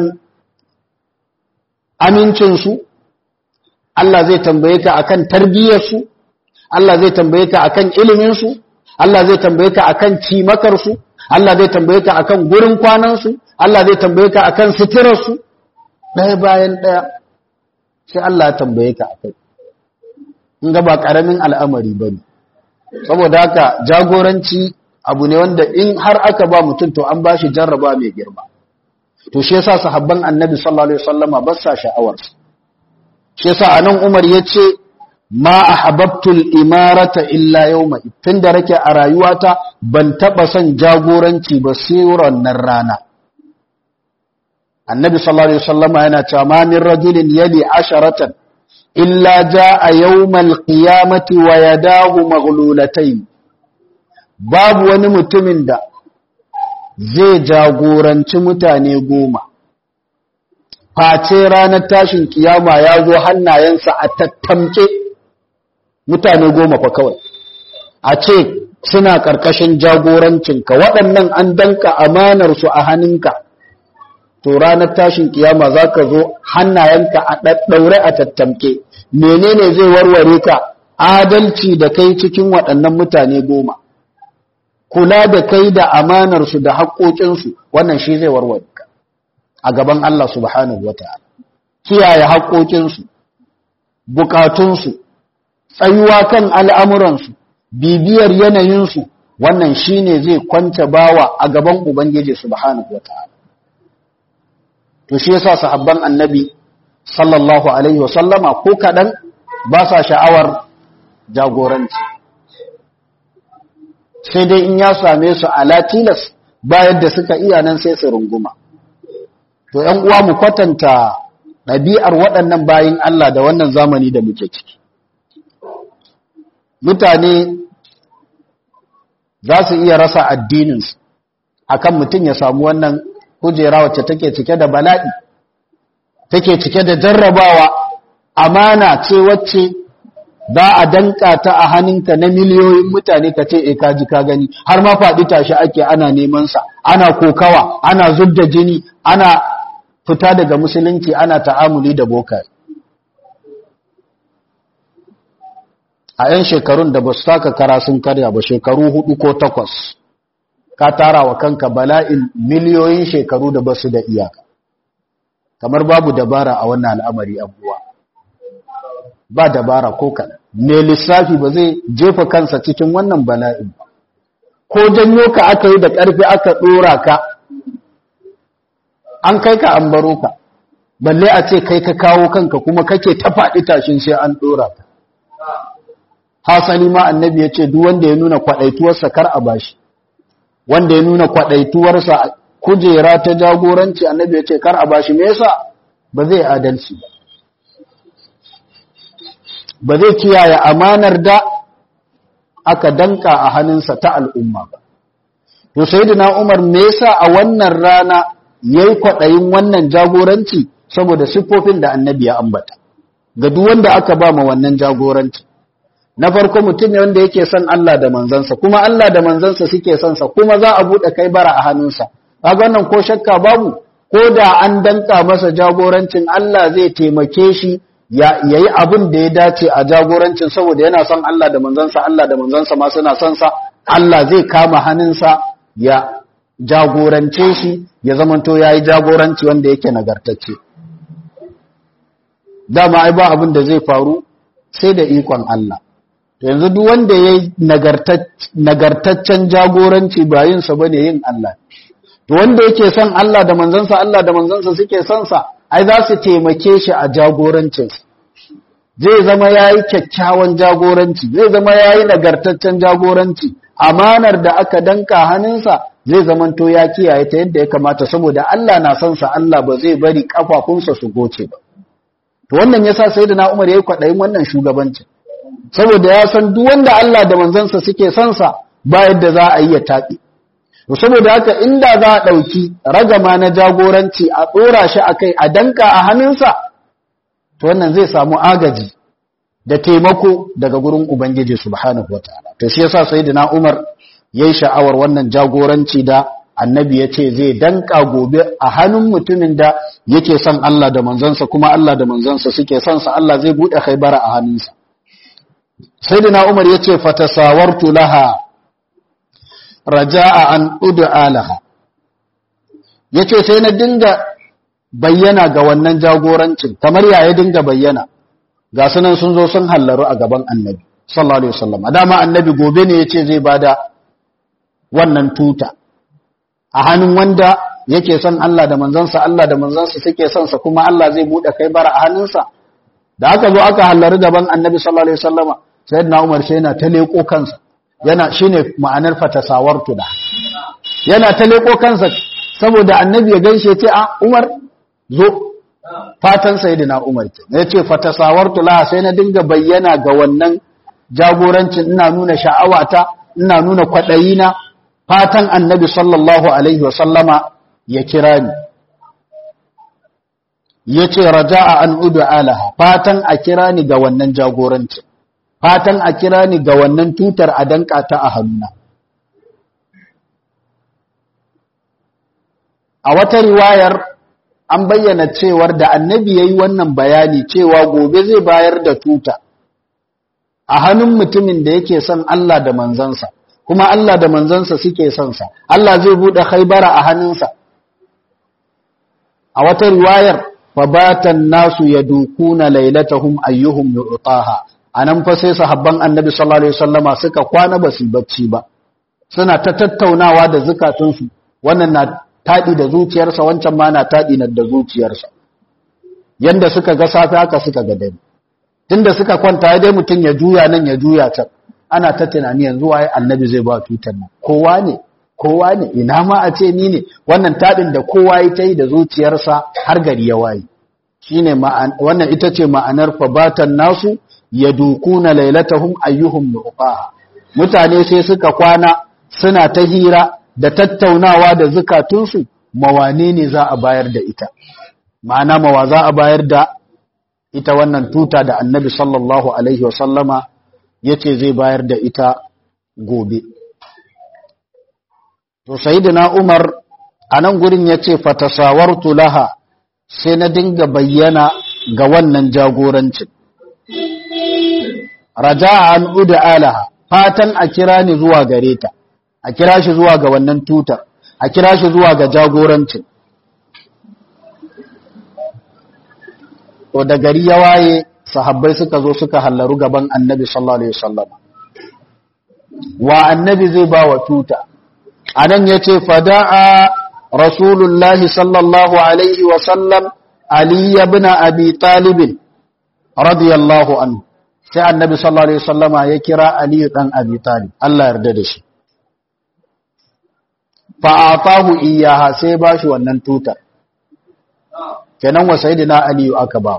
amincinsu Allah zai tambaye ka akan tarbiyyarsu Allah zai tambaye ka akan iliminsu Allah zai tambaye ka akan cimakarsu Allah zai tambaye ka akan gurin kwanansu Allah zai tambaye ka akan suturarsu ɗaya bayan ɗaya sai Allah ya tambaye ka akai in ga ba ƙaramin al'amari ba ne saboda haka jagoranci abu ne wanda in har aka ba mutum to an ba shi jarraba mai girma to shi yasa sahabban annabi sallallahu alaihi wasallama ba sa sha'awar shi yasa anan Umar yace ma ahabbtul imarata illa yawma tunda rake a rayuwata ban taba son jagoranci ba sai wannan rana annabi sallallahu alaihi wasallama yana cewa ma min rajulin yali asharatan illa jaa yawmal qiyamati wa yadahu maghlulatayn babu wani mutumin da zai jagoranci mutane goma face ranar tashin kiyama ya zo hannayensa a tattamke mutane goma fa kawai a ce suna ƙarƙashin jagorancinka waɗannan an danka amanarsu a hannunka to ranar tashin kiyama za ka zo hannayenka a ɗaɗɗaure a tattamke menene zai warware ka adalci da kai cikin waɗannan mutane goma kula da kai da amanarsu da haƙoƙinsu wannan shi zai warware ka a gaban Allah subhanahu wata'ala kiyaye haƙoƙinsu bukatunsu tsayuwa kan al'amuransu bibiyar yanayinsu wannan shine zai kwanta bawa a gaban ubangiji subhanahu wataala to shi yasa sahabban annabi sallallahu alaihi wasallama ko kadan ba sa sha'awar jagoranci sai dai in ya same su ala tilas bayan da suka iya nan sai su runguma to ‘yan uwa mu kwatanta ɗabi'ar waɗannan bayin Allah da wannan zamani da muke ciki mutane za su iya rasa addininsu akan mutum ya samu wannan kujera wacce take cike da bala'i take cike da jarrabawa amana ce wacce za a danka ta a hannunka na miliyoyin mutane ka ce e kaji ka gani har ma faɗi tashi ake ana neman sa ana kokawa ana zubda jini ana fita daga musulunci ana ta'amuli da boka a 'yan shekarun da ba su taka kara sun karya ba shekaru hudu ko takwas ka tara wa kanka bala'in miliyoyin shekaru da ba su da iyaka kamar babu dabara a wannan al'amari abuwa ba dabara ko kaɗan mai lissafi ba zai jefa kansa cikin wannan bala'in ba ko janyo ka aka yi da ƙarfi aka ɗora ka an kai ka an baro ka balle a ce kai ka kawo kanka kuma kake ta faɗi tashin sai an ɗora ka hasali ma annabi ya ce duk wanda ya nuna kwaɗaituwarsa kar a bashi wanda ya nuna kwaɗaituwarsa kujera ta jagoranci annabi ya ce kar a bashi me yasa ba zai adalci ba ba zai kiyaye amanar da aka danka a hannunsa ta al'umma ba to sayyidina Umar me yasa a wannan rana yayi kwaɗayin wannan jagoranci saboda siffofin da annabi ya ambata ga duk wanda aka ba ma wannan jagoranci na farko mutum ne wanda yake son Allah da manzansa kuma Allah da manzansa suke son sa kuma za a bude kai bara a hannunsa kaga wannan ko shakka babu ko da an danka masa jagorancin Allah zai taimake shi ya yayi abin da ya dace a jagorancin saboda yana son Allah da manzansa Allah da manzansa ma suna son sa Allah zai kama hannunsa ya jagorance shi ya zamanto yayi jagoranci wanda yake nagartacce dama ai ba abin da zai faru sai da ikon Allah yanzu duk wanda ya yi nagartaccen jagoranci ba yinsa ba ne yin Allah to wanda yake son Allah da manzansa Allah da manzansa suke son sa ai za su taimake shi a jagorancinsa zai zama ya yi kyakkyawan jagoranci zai zama ya yi nagartaccen jagoranci amanar da aka danka hannunsa zai zamanto ya kiyaye ta yadda ya kamata saboda Allah na son sa Allah ba zai bari kafafunsa su goce ba to wannan yasa sayyidina Umar yayi kwadayin wannan shugabancin saboda ya san duk wanda Allah da manzansa suke son sa ba yadda za a yi ya taɓi to saboda haka inda za a ɗauki ragama na jagoranci a ɗora shi a kai a danka a hannunsa to wannan zai samu agaji da taimako daga gurin ubangiji subhanahu wataala to shi yasa sayyidina Umar yayi sha'awar wannan jagoranci da annabi ya ce zai danka gobe a hannun mutumin da yake son Allah da manzansa kuma Allah da manzansa suke son sa Allah zai buɗe khaybara a hannunsa sayyidina Umar yace fatasawartu laha raja'a an ud'a laha yace sai na dinga bayyana ga wannan jagorancin kamar yaya dinga bayyana ga sunan sun zo sun hallaru a gaban annabi sallallahu alaihi wasallam dama annabi gobe ne yace zai bada wannan tuta a hannun wanda yake son Allah da manzansa Allah da manzansa suke son sa kuma Allah zai bude kai bara a hannunsa da aka zo aka hallaru gaban annabi sallallahu alaihi wasallama sayyidina Umar sai yana ta leko kansa yana shine ma'anar fatasawartu da yana ta leko kansa saboda annabi ya ganshe ce a Umar zo fatan sayyidina Umar ce ya ce fatasawartu la sai na dinga bayyana ga wannan jagorancin ina nuna sha'awata ina nuna kwadayina fatan annabi sallallahu alaihi wasallama ya kira ni yace raja'a an udu alaha fatan a kira ni ga wannan jagorancin fatan a kira ni ga wannan tutar a danka ta a hannuna. A wata riwayar an bayyana cewar da annabi ya yi wannan bayani cewa gobe zai bayar da tuta a hannun mutumin da yake son Allah da manzansa, kuma Allah da manzansa suke son sa, Allah zai buɗe haibara a hannunsa. A wata riwayar, fabatan nasu ya dukuna lailatahum ayyuhum yu'taha anan fa sai sahabban annabi sallallahu alaihi wasallama suka kwana ba su bacci ba suna ta tattaunawa da zukatunsu wannan na taɗi da zuciyarsa wancan ma na taɗi da zuciyarsa yanda suka ga safe haka suka ga dare tunda suka kwanta dai mutum ya juya nan ya juya can ana ta tunani yanzu waye annabi zai ba tutar nan kowa ne kowa ne ina ma a ce ni ne wannan taɗin da kowa ya ta yi da zuciyarsa har gari ya waye shine wannan ita ce ma'anar fabatan nasu yadukuna lailatahum ayyuhum nuqaha mutane sai suka kwana suna ta hira da tattaunawa da zukatunsu mawane ne za a bayar da ita ma'ana mawa za a bayar da ita wannan tuta da annabi sallallahu alaihi wasallama ya ce zai bayar da ita gobe to sayyidina umar a nan gurin ya ce fatasawartu laha sai na dinga bayyana ga wannan jagorancin raja an uda alaha fatan a kira ni zuwa gare ta a kira shi zuwa ga wannan tutar a kira shi zuwa ga jagorancin to da gari ya waye sahabbai suka zo suka hallaru gaban annabi sallallahu alaihi wasallam wa annabi zai ba wa tuta anan yace fada'a rasulullahi sallallahu alaihi wasallam ali ibn abi talib radiyallahu anhu sai annabi sallallahu alaihi wasallama ya kira ali dan abi talib Allah yarda da shi fa atahu iyaha sai ba shi wannan tutar kenan wa sayyidina ali aka ba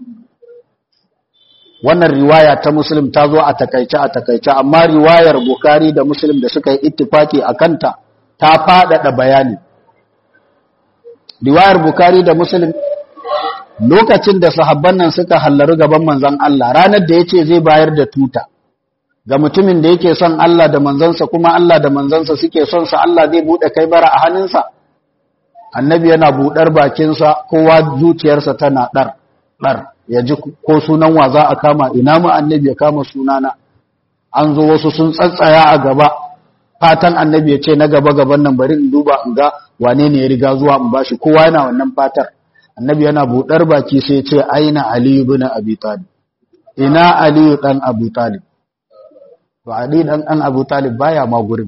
wannan riwaya ta muslim ta zo a takaice a takaice amma riwayar bukhari da muslim da suka yi ittifaki a kanta ta faɗaɗa bayani riwayar bukhari da muslim lokacin da sahabban nan suka hallaru gaban manzon Allah ranar da yace zai bayar da tuta ga mutumin da yake son Allah da manzansa kuma Allah da manzansa suke son sa Allah zai bude kai bara a hannunsa annabi yana budar bakinsa kowa zuciyarsa tana dar dar ya ji ko sunan wa za a kama ina mu annabi ya kama sunana an zo wasu sun tsatsaya a gaba fatan annabi ya ce na gaba gaban nan bari in duba in ga wane ne ya riga zuwa in bashi kowa yana wannan fatar annabi yana budar baki sai ya ce aina ali ibn abi talib ina ali dan abu talib to ali dan an abu talib baya ma gurin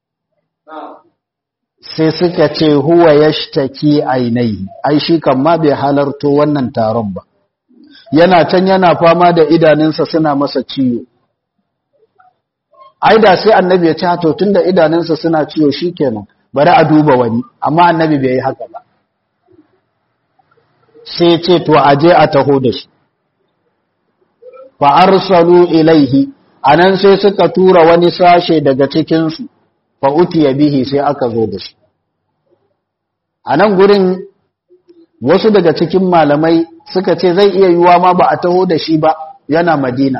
sai suka ce huwa yashtaki ainihi ai shi kan ma bai halarto wannan taron ba yana can yana fama da idanunsa suna masa ciwo ai da sai annabi ya ce to tunda idanunsa suna ciwo shikenan bari a duba wani amma annabi bai yi haka ba sai ce to aje a taho da shi fa arsalu ilaihi anan sai suka tura wani sashe daga cikin su fa utiya bihi sai aka zo da shi anan gurin wasu daga cikin malamai suka ce zai iya yiwuwa ma ba a taho da shi ba yana madina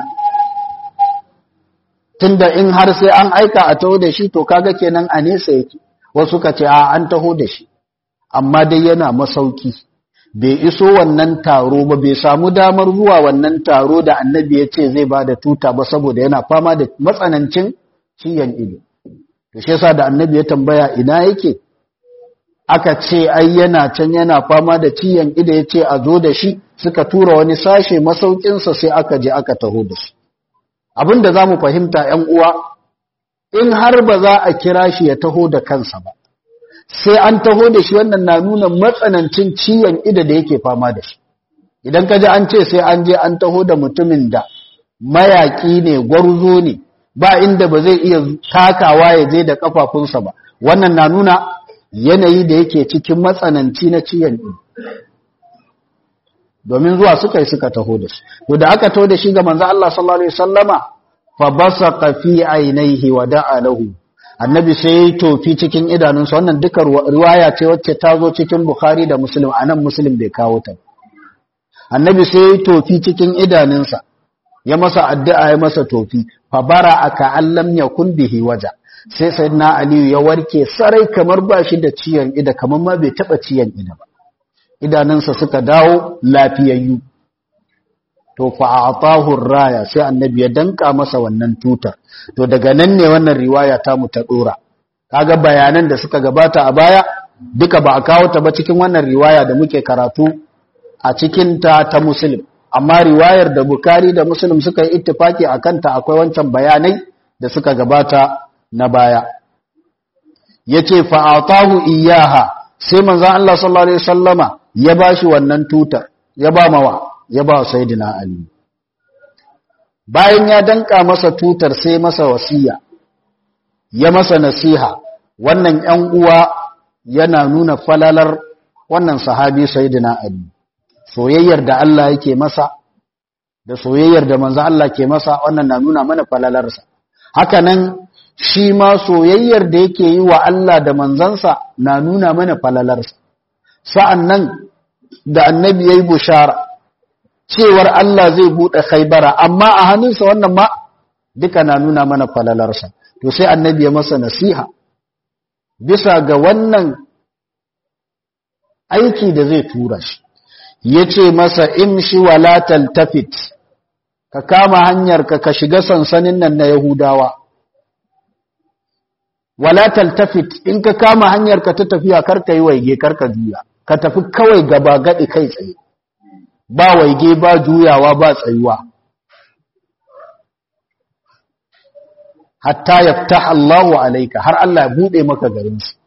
tunda in har sai an aika a taho da shi to kaga kenan a nesa yake wasu suka ce a an taho da shi amma dai yana masauki bai iso wannan taro ba bai samu damar zuwa wannan taro da annabi ya ce zai ba da tuta ba saboda yana fama da matsanancin ciyan ido to shi yasa da annabi ya tambaya ina yake aka ce ai yana can yana fama da ciyan ido ya ce a zo da shi suka tura wani sashe masaukinsa sai aka je aka taho da shi abin da za mu fahimta ‘yan uwa in har ba za a kira shi ya taho da kansa ba sai an taho da shi wannan na nuna matsanancin ciyan ido da yake fama da shi idan ka ji an ce sai an je an taho da mutumin da mayaƙi ne gwarzo ne ba inda ba zai iya takawa ya je da kafafunsa ba wannan na nuna yanayi da yake cikin matsananci na ciyan ido domin zuwa suka yi suka taho da shi to da aka taho da shi ga manzo Allah sallallahu alaihi wasallama fa basaqa fi ainihi wa da'a lahu annabi sai ya tofi cikin idanunsa wannan duka riwaya ce wacce ta zo cikin bukhari da muslim anan muslim bai kawo ta annabi sai ya tofi cikin idanunsa ya masa addu'a ya masa tofi fa bara aka allam yakun bihi waja sai sayyidina aliyu ya warke sarai kamar ba shi da ciyan ida kamar ma bai taba ciyan ida ba idanunsa suka dawo lafiyayyu to fa atahu raya sai annabi ya danka masa wannan tutar to daga nan ne wannan riwaya ta mu ta dora kaga bayanan da suka gabata a baya duka ba a kawo ta ba cikin wannan riwaya da muke karatu a cikin ta ta muslim amma riwayar da bukari da muslim suka yi ittifaki a kanta akwai wancan bayanai da suka gabata na baya ya ce fa'atahu iyaha sai manzan Allah sallallahu Alaihi wasallama ya ba shi wannan tutar ya ba mawa ya ba sayidina Ali bayan ya danka masa tutar sai masa wasiya ya masa nasiha wannan ‘yan uwa yana nuna falalar wannan sahabi sayidina Ali soyayyar da Allah yake masa da soyayyar da manzo Allah ke masa wannan na nuna mana falalarsa haka nan shi ma soyayyar da yake yi wa Allah da manzansa na nuna mana falalarsa sa'annan da annabi yayi bushara cewar Allah zai bude Khaibara amma a hannunsa wannan ma duka na nuna mana falalarsa to sai annabi ya masa nasiha bisa ga wannan aiki da zai tura shi ya ce masa imshi wala taltafit ka kama hanyarka ka shiga sansanin nan na Yahudawa wala taltafit in ka kama hanyarka ta tafiya karka yi waige karka juya ka tafi kawai gaba gadi kai tsaye ba waige ba juyawa ba tsayuwa hatta yaftah Allahu alayka har Allah ya bude maka garin su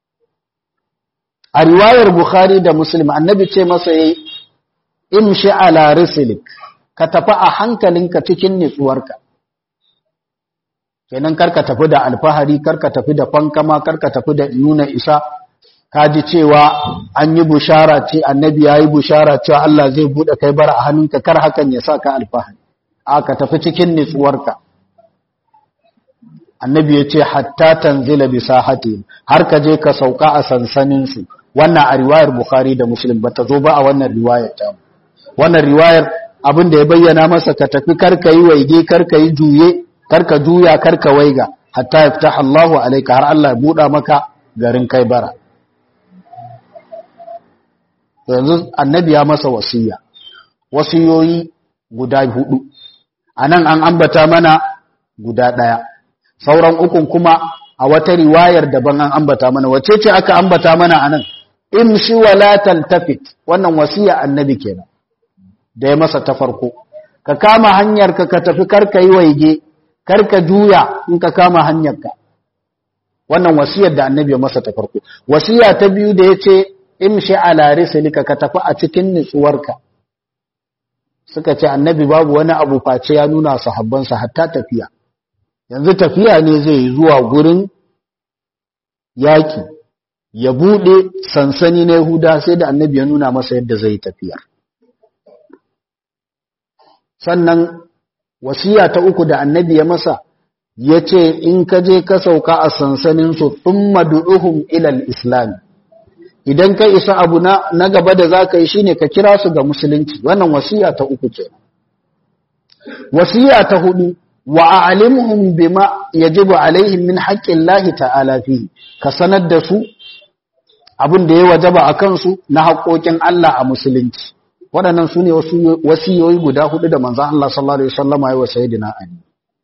a riwayar Bukhari da Muslim annabi ce masa yayi imshi ala rislik ka tafi a hankalinka cikin nitsuwarka kenan karka tafi da alfahari karka tafi da fankama karka tafi da nuna isa ka ji cewa an yi bushara ce annabi ya yi bushara cewa Allah zai buɗe kai bara a hannunka kar hakan ya sa ka alfahari a ka tafi cikin nitsuwarka annabi ya ce hatta tanzila bi sahati har ka je ka sauka a sansaninsu wannan a riwayar bukhari da muslim ba ta zo ba a wannan riwayar ta wannan riwayar abin da ya bayyana masa ka tafi karka yi waige karka yi juye karka juya karka waiga hatta yaftah Allahu alayka har Allah ya buɗa maka garin kai bara yanzu annabi ya masa wasiya wasiyoyi guda hudu anan an ambata mana guda daya sauran ukun kuma a wata riwayar daban an ambata mana wace ce aka ambata mana anan imshi wala taltafit wannan wasiya annabi kenan da ya masa ta farko ka kama hanyarka ka tafi karka yi waige karka juya in ka kama hanyarka wannan wasiyar da annabi ya masa ta farko wasiya ta biyu da yace imshi ala rislika ka tafi a cikin nutsuwarka suka ce annabi babu wani abu face ya nuna sahabbansa hatta tafiya yanzu tafiya ne zai yi zuwa gurin yaki ya bude sansani na Yahuda sai da annabi ya nuna masa yadda zai tafiyar sannan wasiya ta uku da annabi ya masa ya ce in ka je ka sauka a sansaninsu thumma du'uhum ilal islam idan ka isa abu na, na gaba da za ka yi shine ka kira su ga musulunci wannan wasiya ta uku ce wasiya ta hudu wa a'limhum bima yajibu alaihim min haqqillahi ta'ala fihi ka sanar da su abin da ya wajaba a kansu na haƙoƙin Allah a musulunci waɗannan su ne wasiyoyi guda hudu da manzan Allah sallallahu Alaihi wasallama ya wa Sayyidina Ali.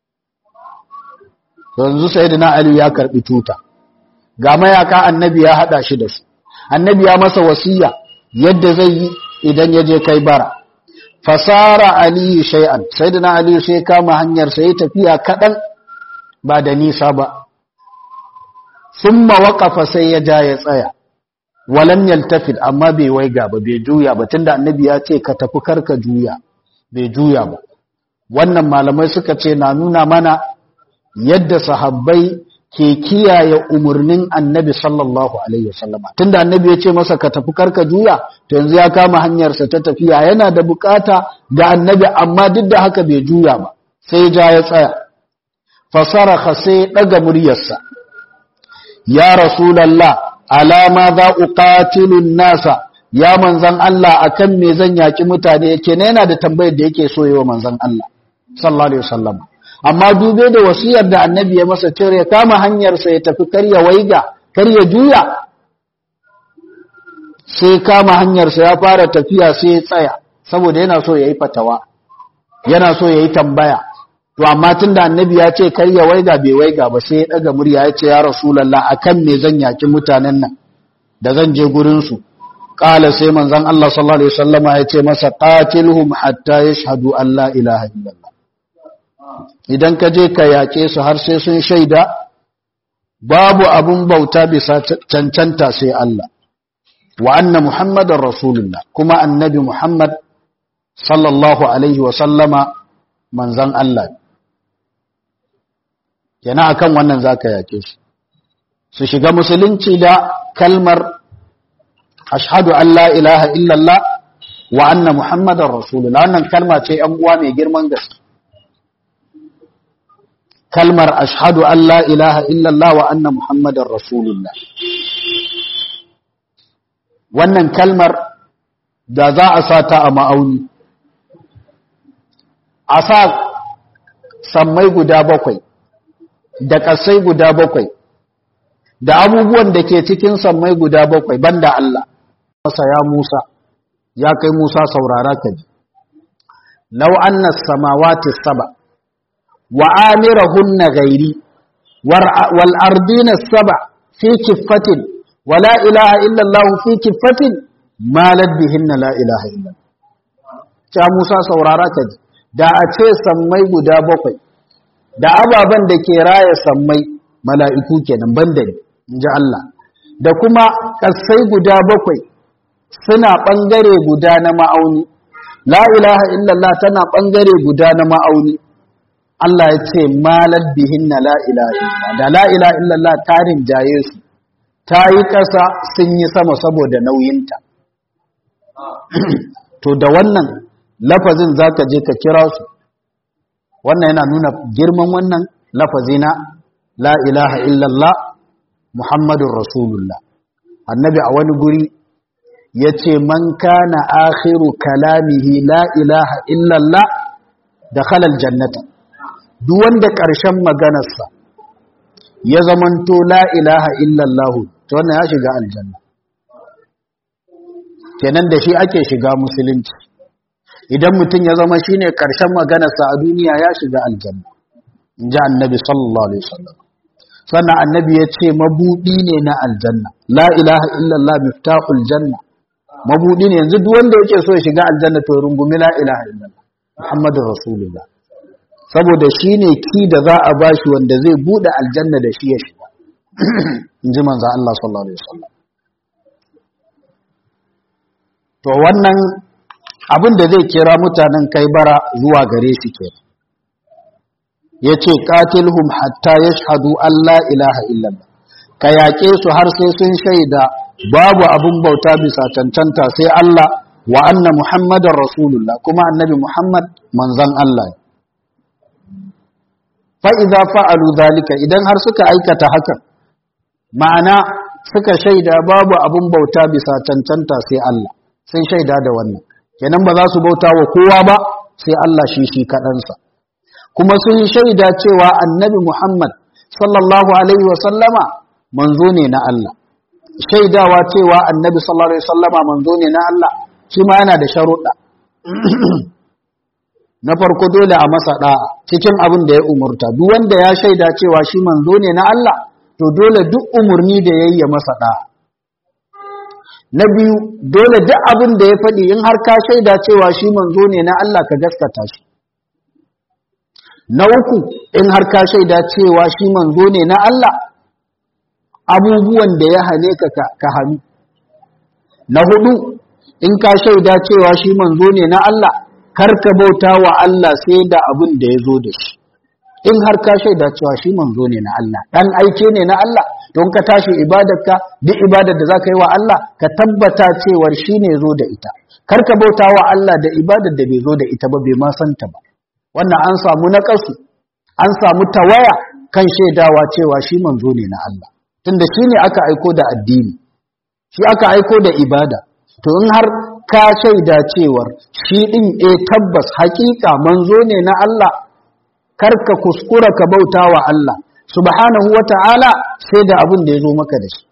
Yanzu Sayyidina Ali ya karɓi tuta, ga mayaka annabi ya haɗa shi da su, annabi ya masa wasiya yadda zai yi idan ya je kai bara. Fasara Aliyu shay'an, Sayyidina Ali sai kama hanyar sai tafiya kaɗan ba da nisa ba. Summa waƙafa sai ya ja ya tsaya. walam yaltafid amma bai waiga ba bai juya ba tunda annabi ya ce ka tafi karka juya bai juya ba wannan malamai suka ce na nuna mana yadda sahabbai ke kiyaye umurnin annabi sallallahu alaihi wasallama tunda annabi ya ce masa ka tafi karka juya to yanzu ya kama hanyarsa ta tafiya yana da bukata ga annabi amma duk da haka bai juya ba sai ja ya tsaya fasaraha sai daga muryarsa ya rasulullah alama za uqatilun nasa ya manzan Allah akan me zan yaki mutane yake ne yana da tambayar da yake so yawa manzan Allah sallallahu alaihi wasallam amma dube da wasiyar da annabi ya masa cewa ya kama hanyar sa ya tafi karya waiga karya juya sai kama hanyar sa ya fara tafiya sai ya tsaya saboda yana so yayi fatawa yana so yayi tambaya to amma tunda annabi ya ce kar ya waiga bai waiga ba sai ya daga murya ya ce ya rasulullah akan me zan yaki mutanen nan da zan je gurin su qala sai manzon Allah sallallahu alaihi wasallama ya ce masa qatilhum hatta yashhadu an la ilaha illallah idan ka je ka yake su har sai sun shaida babu abun bauta bisa cancanta sai Allah wa anna muhammadar rasulullah kuma annabi muhammad sallallahu alaihi wasallama manzon Allah yana akan wannan zaka yake su su shiga musulunci da kalmar ashhadu an la ilaha illallah wa anna muhammadar rasulullah wannan kalma ce yan uwa mai girman gaske kalmar ashhadu an la ilaha illallah wa anna muhammadar rasulullah wannan kalmar da za a sa ta a ma'auni a sa sammai guda bakwai da ƙasai guda bakwai da abubuwan da ke cikin sammai guda bakwai banda Allah masa ya Musa ya kai Musa saurara ka ji law anna samawati saba wa amirahunna ghairi wal ardina saba fi kiffatin wa la ilaha illa Allah fi kiffatin malad bihinna la ilaha illa ya Musa saurara ka ji da a ce sammai guda bakwai da ababen da ke raya sammai mala'iku kenan banda ne in ji Allah da kuma ƙasai guda bakwai suna ɓangare guda na ma'auni la ilaha illallah tana ɓangare guda na ma'auni Allah ya ce malar bihin na la ilaha illallah da la ilaha illallah tarin jaye su ta yi ƙasa sun yi sama saboda nauyinta to da wannan lafazin za ka je ka kira su wannan yana nuna girman wannan lafazi na la ilaha illallah muhammadun rasulullah annabi a wani guri ya ce man kana akhiru kalamihi la ilaha illallah da halal jannata duk wanda ƙarshen maganarsa ya zamanto la ilaha illallah ta wannan ya shiga aljanna kenan da shi ake shiga musulunci idan mutum ya zama shine ƙarshen maganarsa a duniya ya shiga aljanna in ji annabi sallallahu alaihi wasallam sannan annabi ya ce mabuɗi ne na aljanna la ilaha illallah miftahul janna mabuɗi ne yanzu duk wanda yake so ya shiga aljanna to rungumi la ilaha illallah muhammadur rasulullah saboda shine ki da za a bashi wanda zai bude aljanna da shi ya shiga in ji manzo Allah sallallahu alaihi wasallam to wannan abin da zai kira mutanen kai bara zuwa gare shi ke ya ce ƙatilhum hatta ya shahadu Allah ilaha illallah ka yaƙe su har sai sun shaida babu abin bauta bisa cancanta sai Allah wa anna muhammadar rasulullah kuma annabi muhammad manzan Allah fa'iza fa'alu zalika idan har suka aikata hakan ma'ana suka shaida babu abin bauta bisa cancanta sai Allah sun shaida da wannan kenan ba za su bauta wa kowa ba sai Allah shi shi kaɗansa kuma sun shaida cewa annabi Muhammad sallallahu alaihi wasallama manzo ne na Allah shaidawa cewa annabi sallallahu alaihi wasallama manzo ne na Allah shi ma yana da sharuɗa na farko dole a masa ɗa'a cikin abin da ya umurta duk wanda ya shaida cewa shi manzo ne na Allah to dole duk umurni da yayi ya masa ɗa'a na biyu dole duk abin da ya faɗi in har ka shaida cewa shi manzo ne na Allah ka gaskata shi na uku in har ka shaida cewa shi manzo ne na Allah abubuwan da ya hane ka ka hannu na hudu in ka shaida cewa shi manzo ne na Allah kar ka bauta wa Allah sai da abin da ya zo da shi in har ka shaida cewa shi manzo ne na Allah dan aike ne na Allah don ka tashi ibadarka duk ibadar da zaka yi wa Allah ka tabbata cewar shi ne zo da ita kar ka bauta wa Allah da ibadar da bai zo da ita ba bai ma santa ba wannan an samu nakasu an samu tawaya kan shaidawa cewa shi manzo ne na Allah tunda shi ne aka aiko da addini shi aka aiko da ibada to in har ka shaida cewar shi din eh tabbas hakika manzo ne na Allah kar ka kuskura ka bauta wa Allah subhanahu wa ta'ala sai da abin da ya zo maka da shi.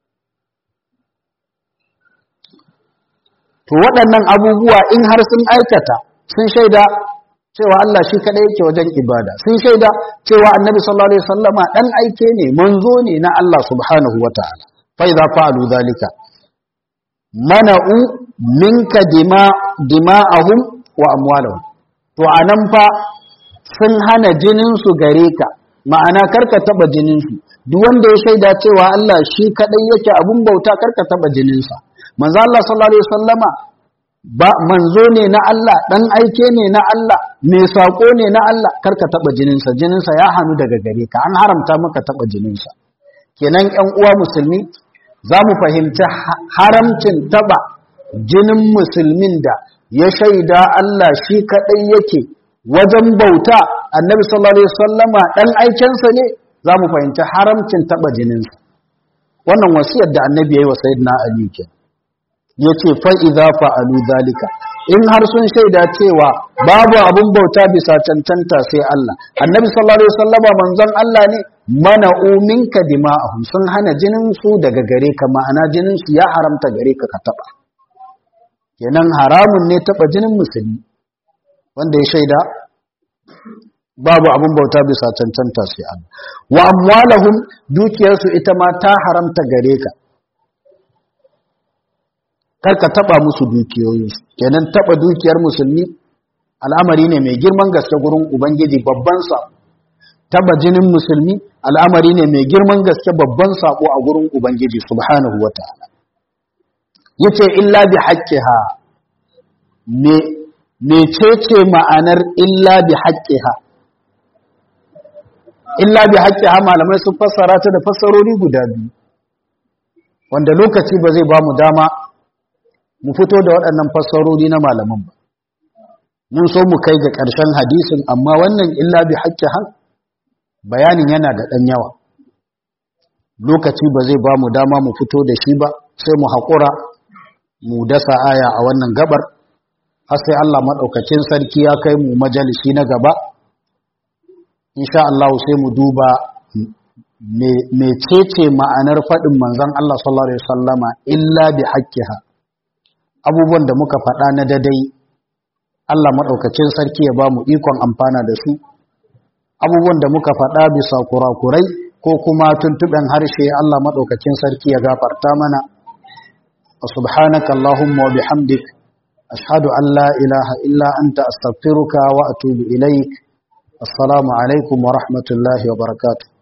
To waɗannan abubuwa in har sun aikata sun shaida cewa Allah shi kaɗai yake wajen ibada, sun shaida cewa annabi sallallahu Alaihi sallama ɗan aike ne, manzo ne na Allah subhanahu wa ta'ala, fai za fa'alu zalika. mana'u minka dima dima'ahum wa amwalahum to anan fa sun hana jinin su gare ka ma'ana karka taba jinin su duk wanda ya shaida cewa Allah shi kadai yake abun bauta karka taba jinin sa manzo Allah sallallahu alaihi wasallama ba manzo ne na Allah dan aike ne na Allah mai sako ne na Allah karka taba jinin sa jinin sa ya hanu daga gare ka an haramta maka taba jinin sa kenan ƴan uwa musulmi za mu fahimci haramcin taba jinin musulmin da ya shaida Allah shi kaɗai yake wajen bauta annabi sallallahu alaihi wasallama ɗan aikensa ne za mu fahimci haramcin taba jininsa wannan wasiyar da annabi ya yi wa sayyidina ali ke ya ce fa'iza fa'alu zalika in har sun shaida cewa babu abin bauta bisa cancanta sai Allah annabi sallallahu alaihi wasallama manzon Allah ne mana uminka dima'ahum sun hana jinin su daga gare ka ma'ana jinin su ya haramta gare ka ka taba kenan haramun ne taba jinin musulmi wanda ya shaida babu abin bauta bisa cancanta sai Allah wa amwalahum dukiyarsu ita ma ta haramta gare ka kar ka taba musu dukiyoyinsu kenan taba dukiyar musulmi al'amari ne mai girman gaske gurin ubangiji babban sa taba jinin musulmi al'amari ne mai girman gaske babban sako a gurin ubangiji subhanahu wataala yace illa bi haqqiha me mecece ma'anar illa bi haqqiha illa bi haqqiha malamai sun fassara ta da fassarori guda biyu wanda lokaci ba zai ba mu dama mu fito da waɗannan fassarori na malaman ba mun so mu kai ga ƙarshen hadisin amma wannan illa bi haqqiha bayanin yana da ɗan yawa lokaci ba zai ba mu dama mu fito da shi ba sai mu haƙura mu dasa aya a wannan gabar har sai Allah maɗaukacin sarki ya kai mu majalisi na gaba insha Allah sai mu duba mecece ma'anar faɗin manzon Allah sallallahu alaihi wasallama illa bi haqqiha abubuwan da muka faɗa na dadai Allah maɗaukacin sarki ya ba mu ikon amfana da su abubuwan da muka faɗa bisa kurakurai ko kuma tuntuɓen harshe Allah maɗaukacin sarki ya gafarta mana subhanaka Allahumma wa bihamdik ashhadu an la ilaha illa anta astaghfiruka wa atubu ilaik assalamu alaikum wa rahmatullahi wa barakatuh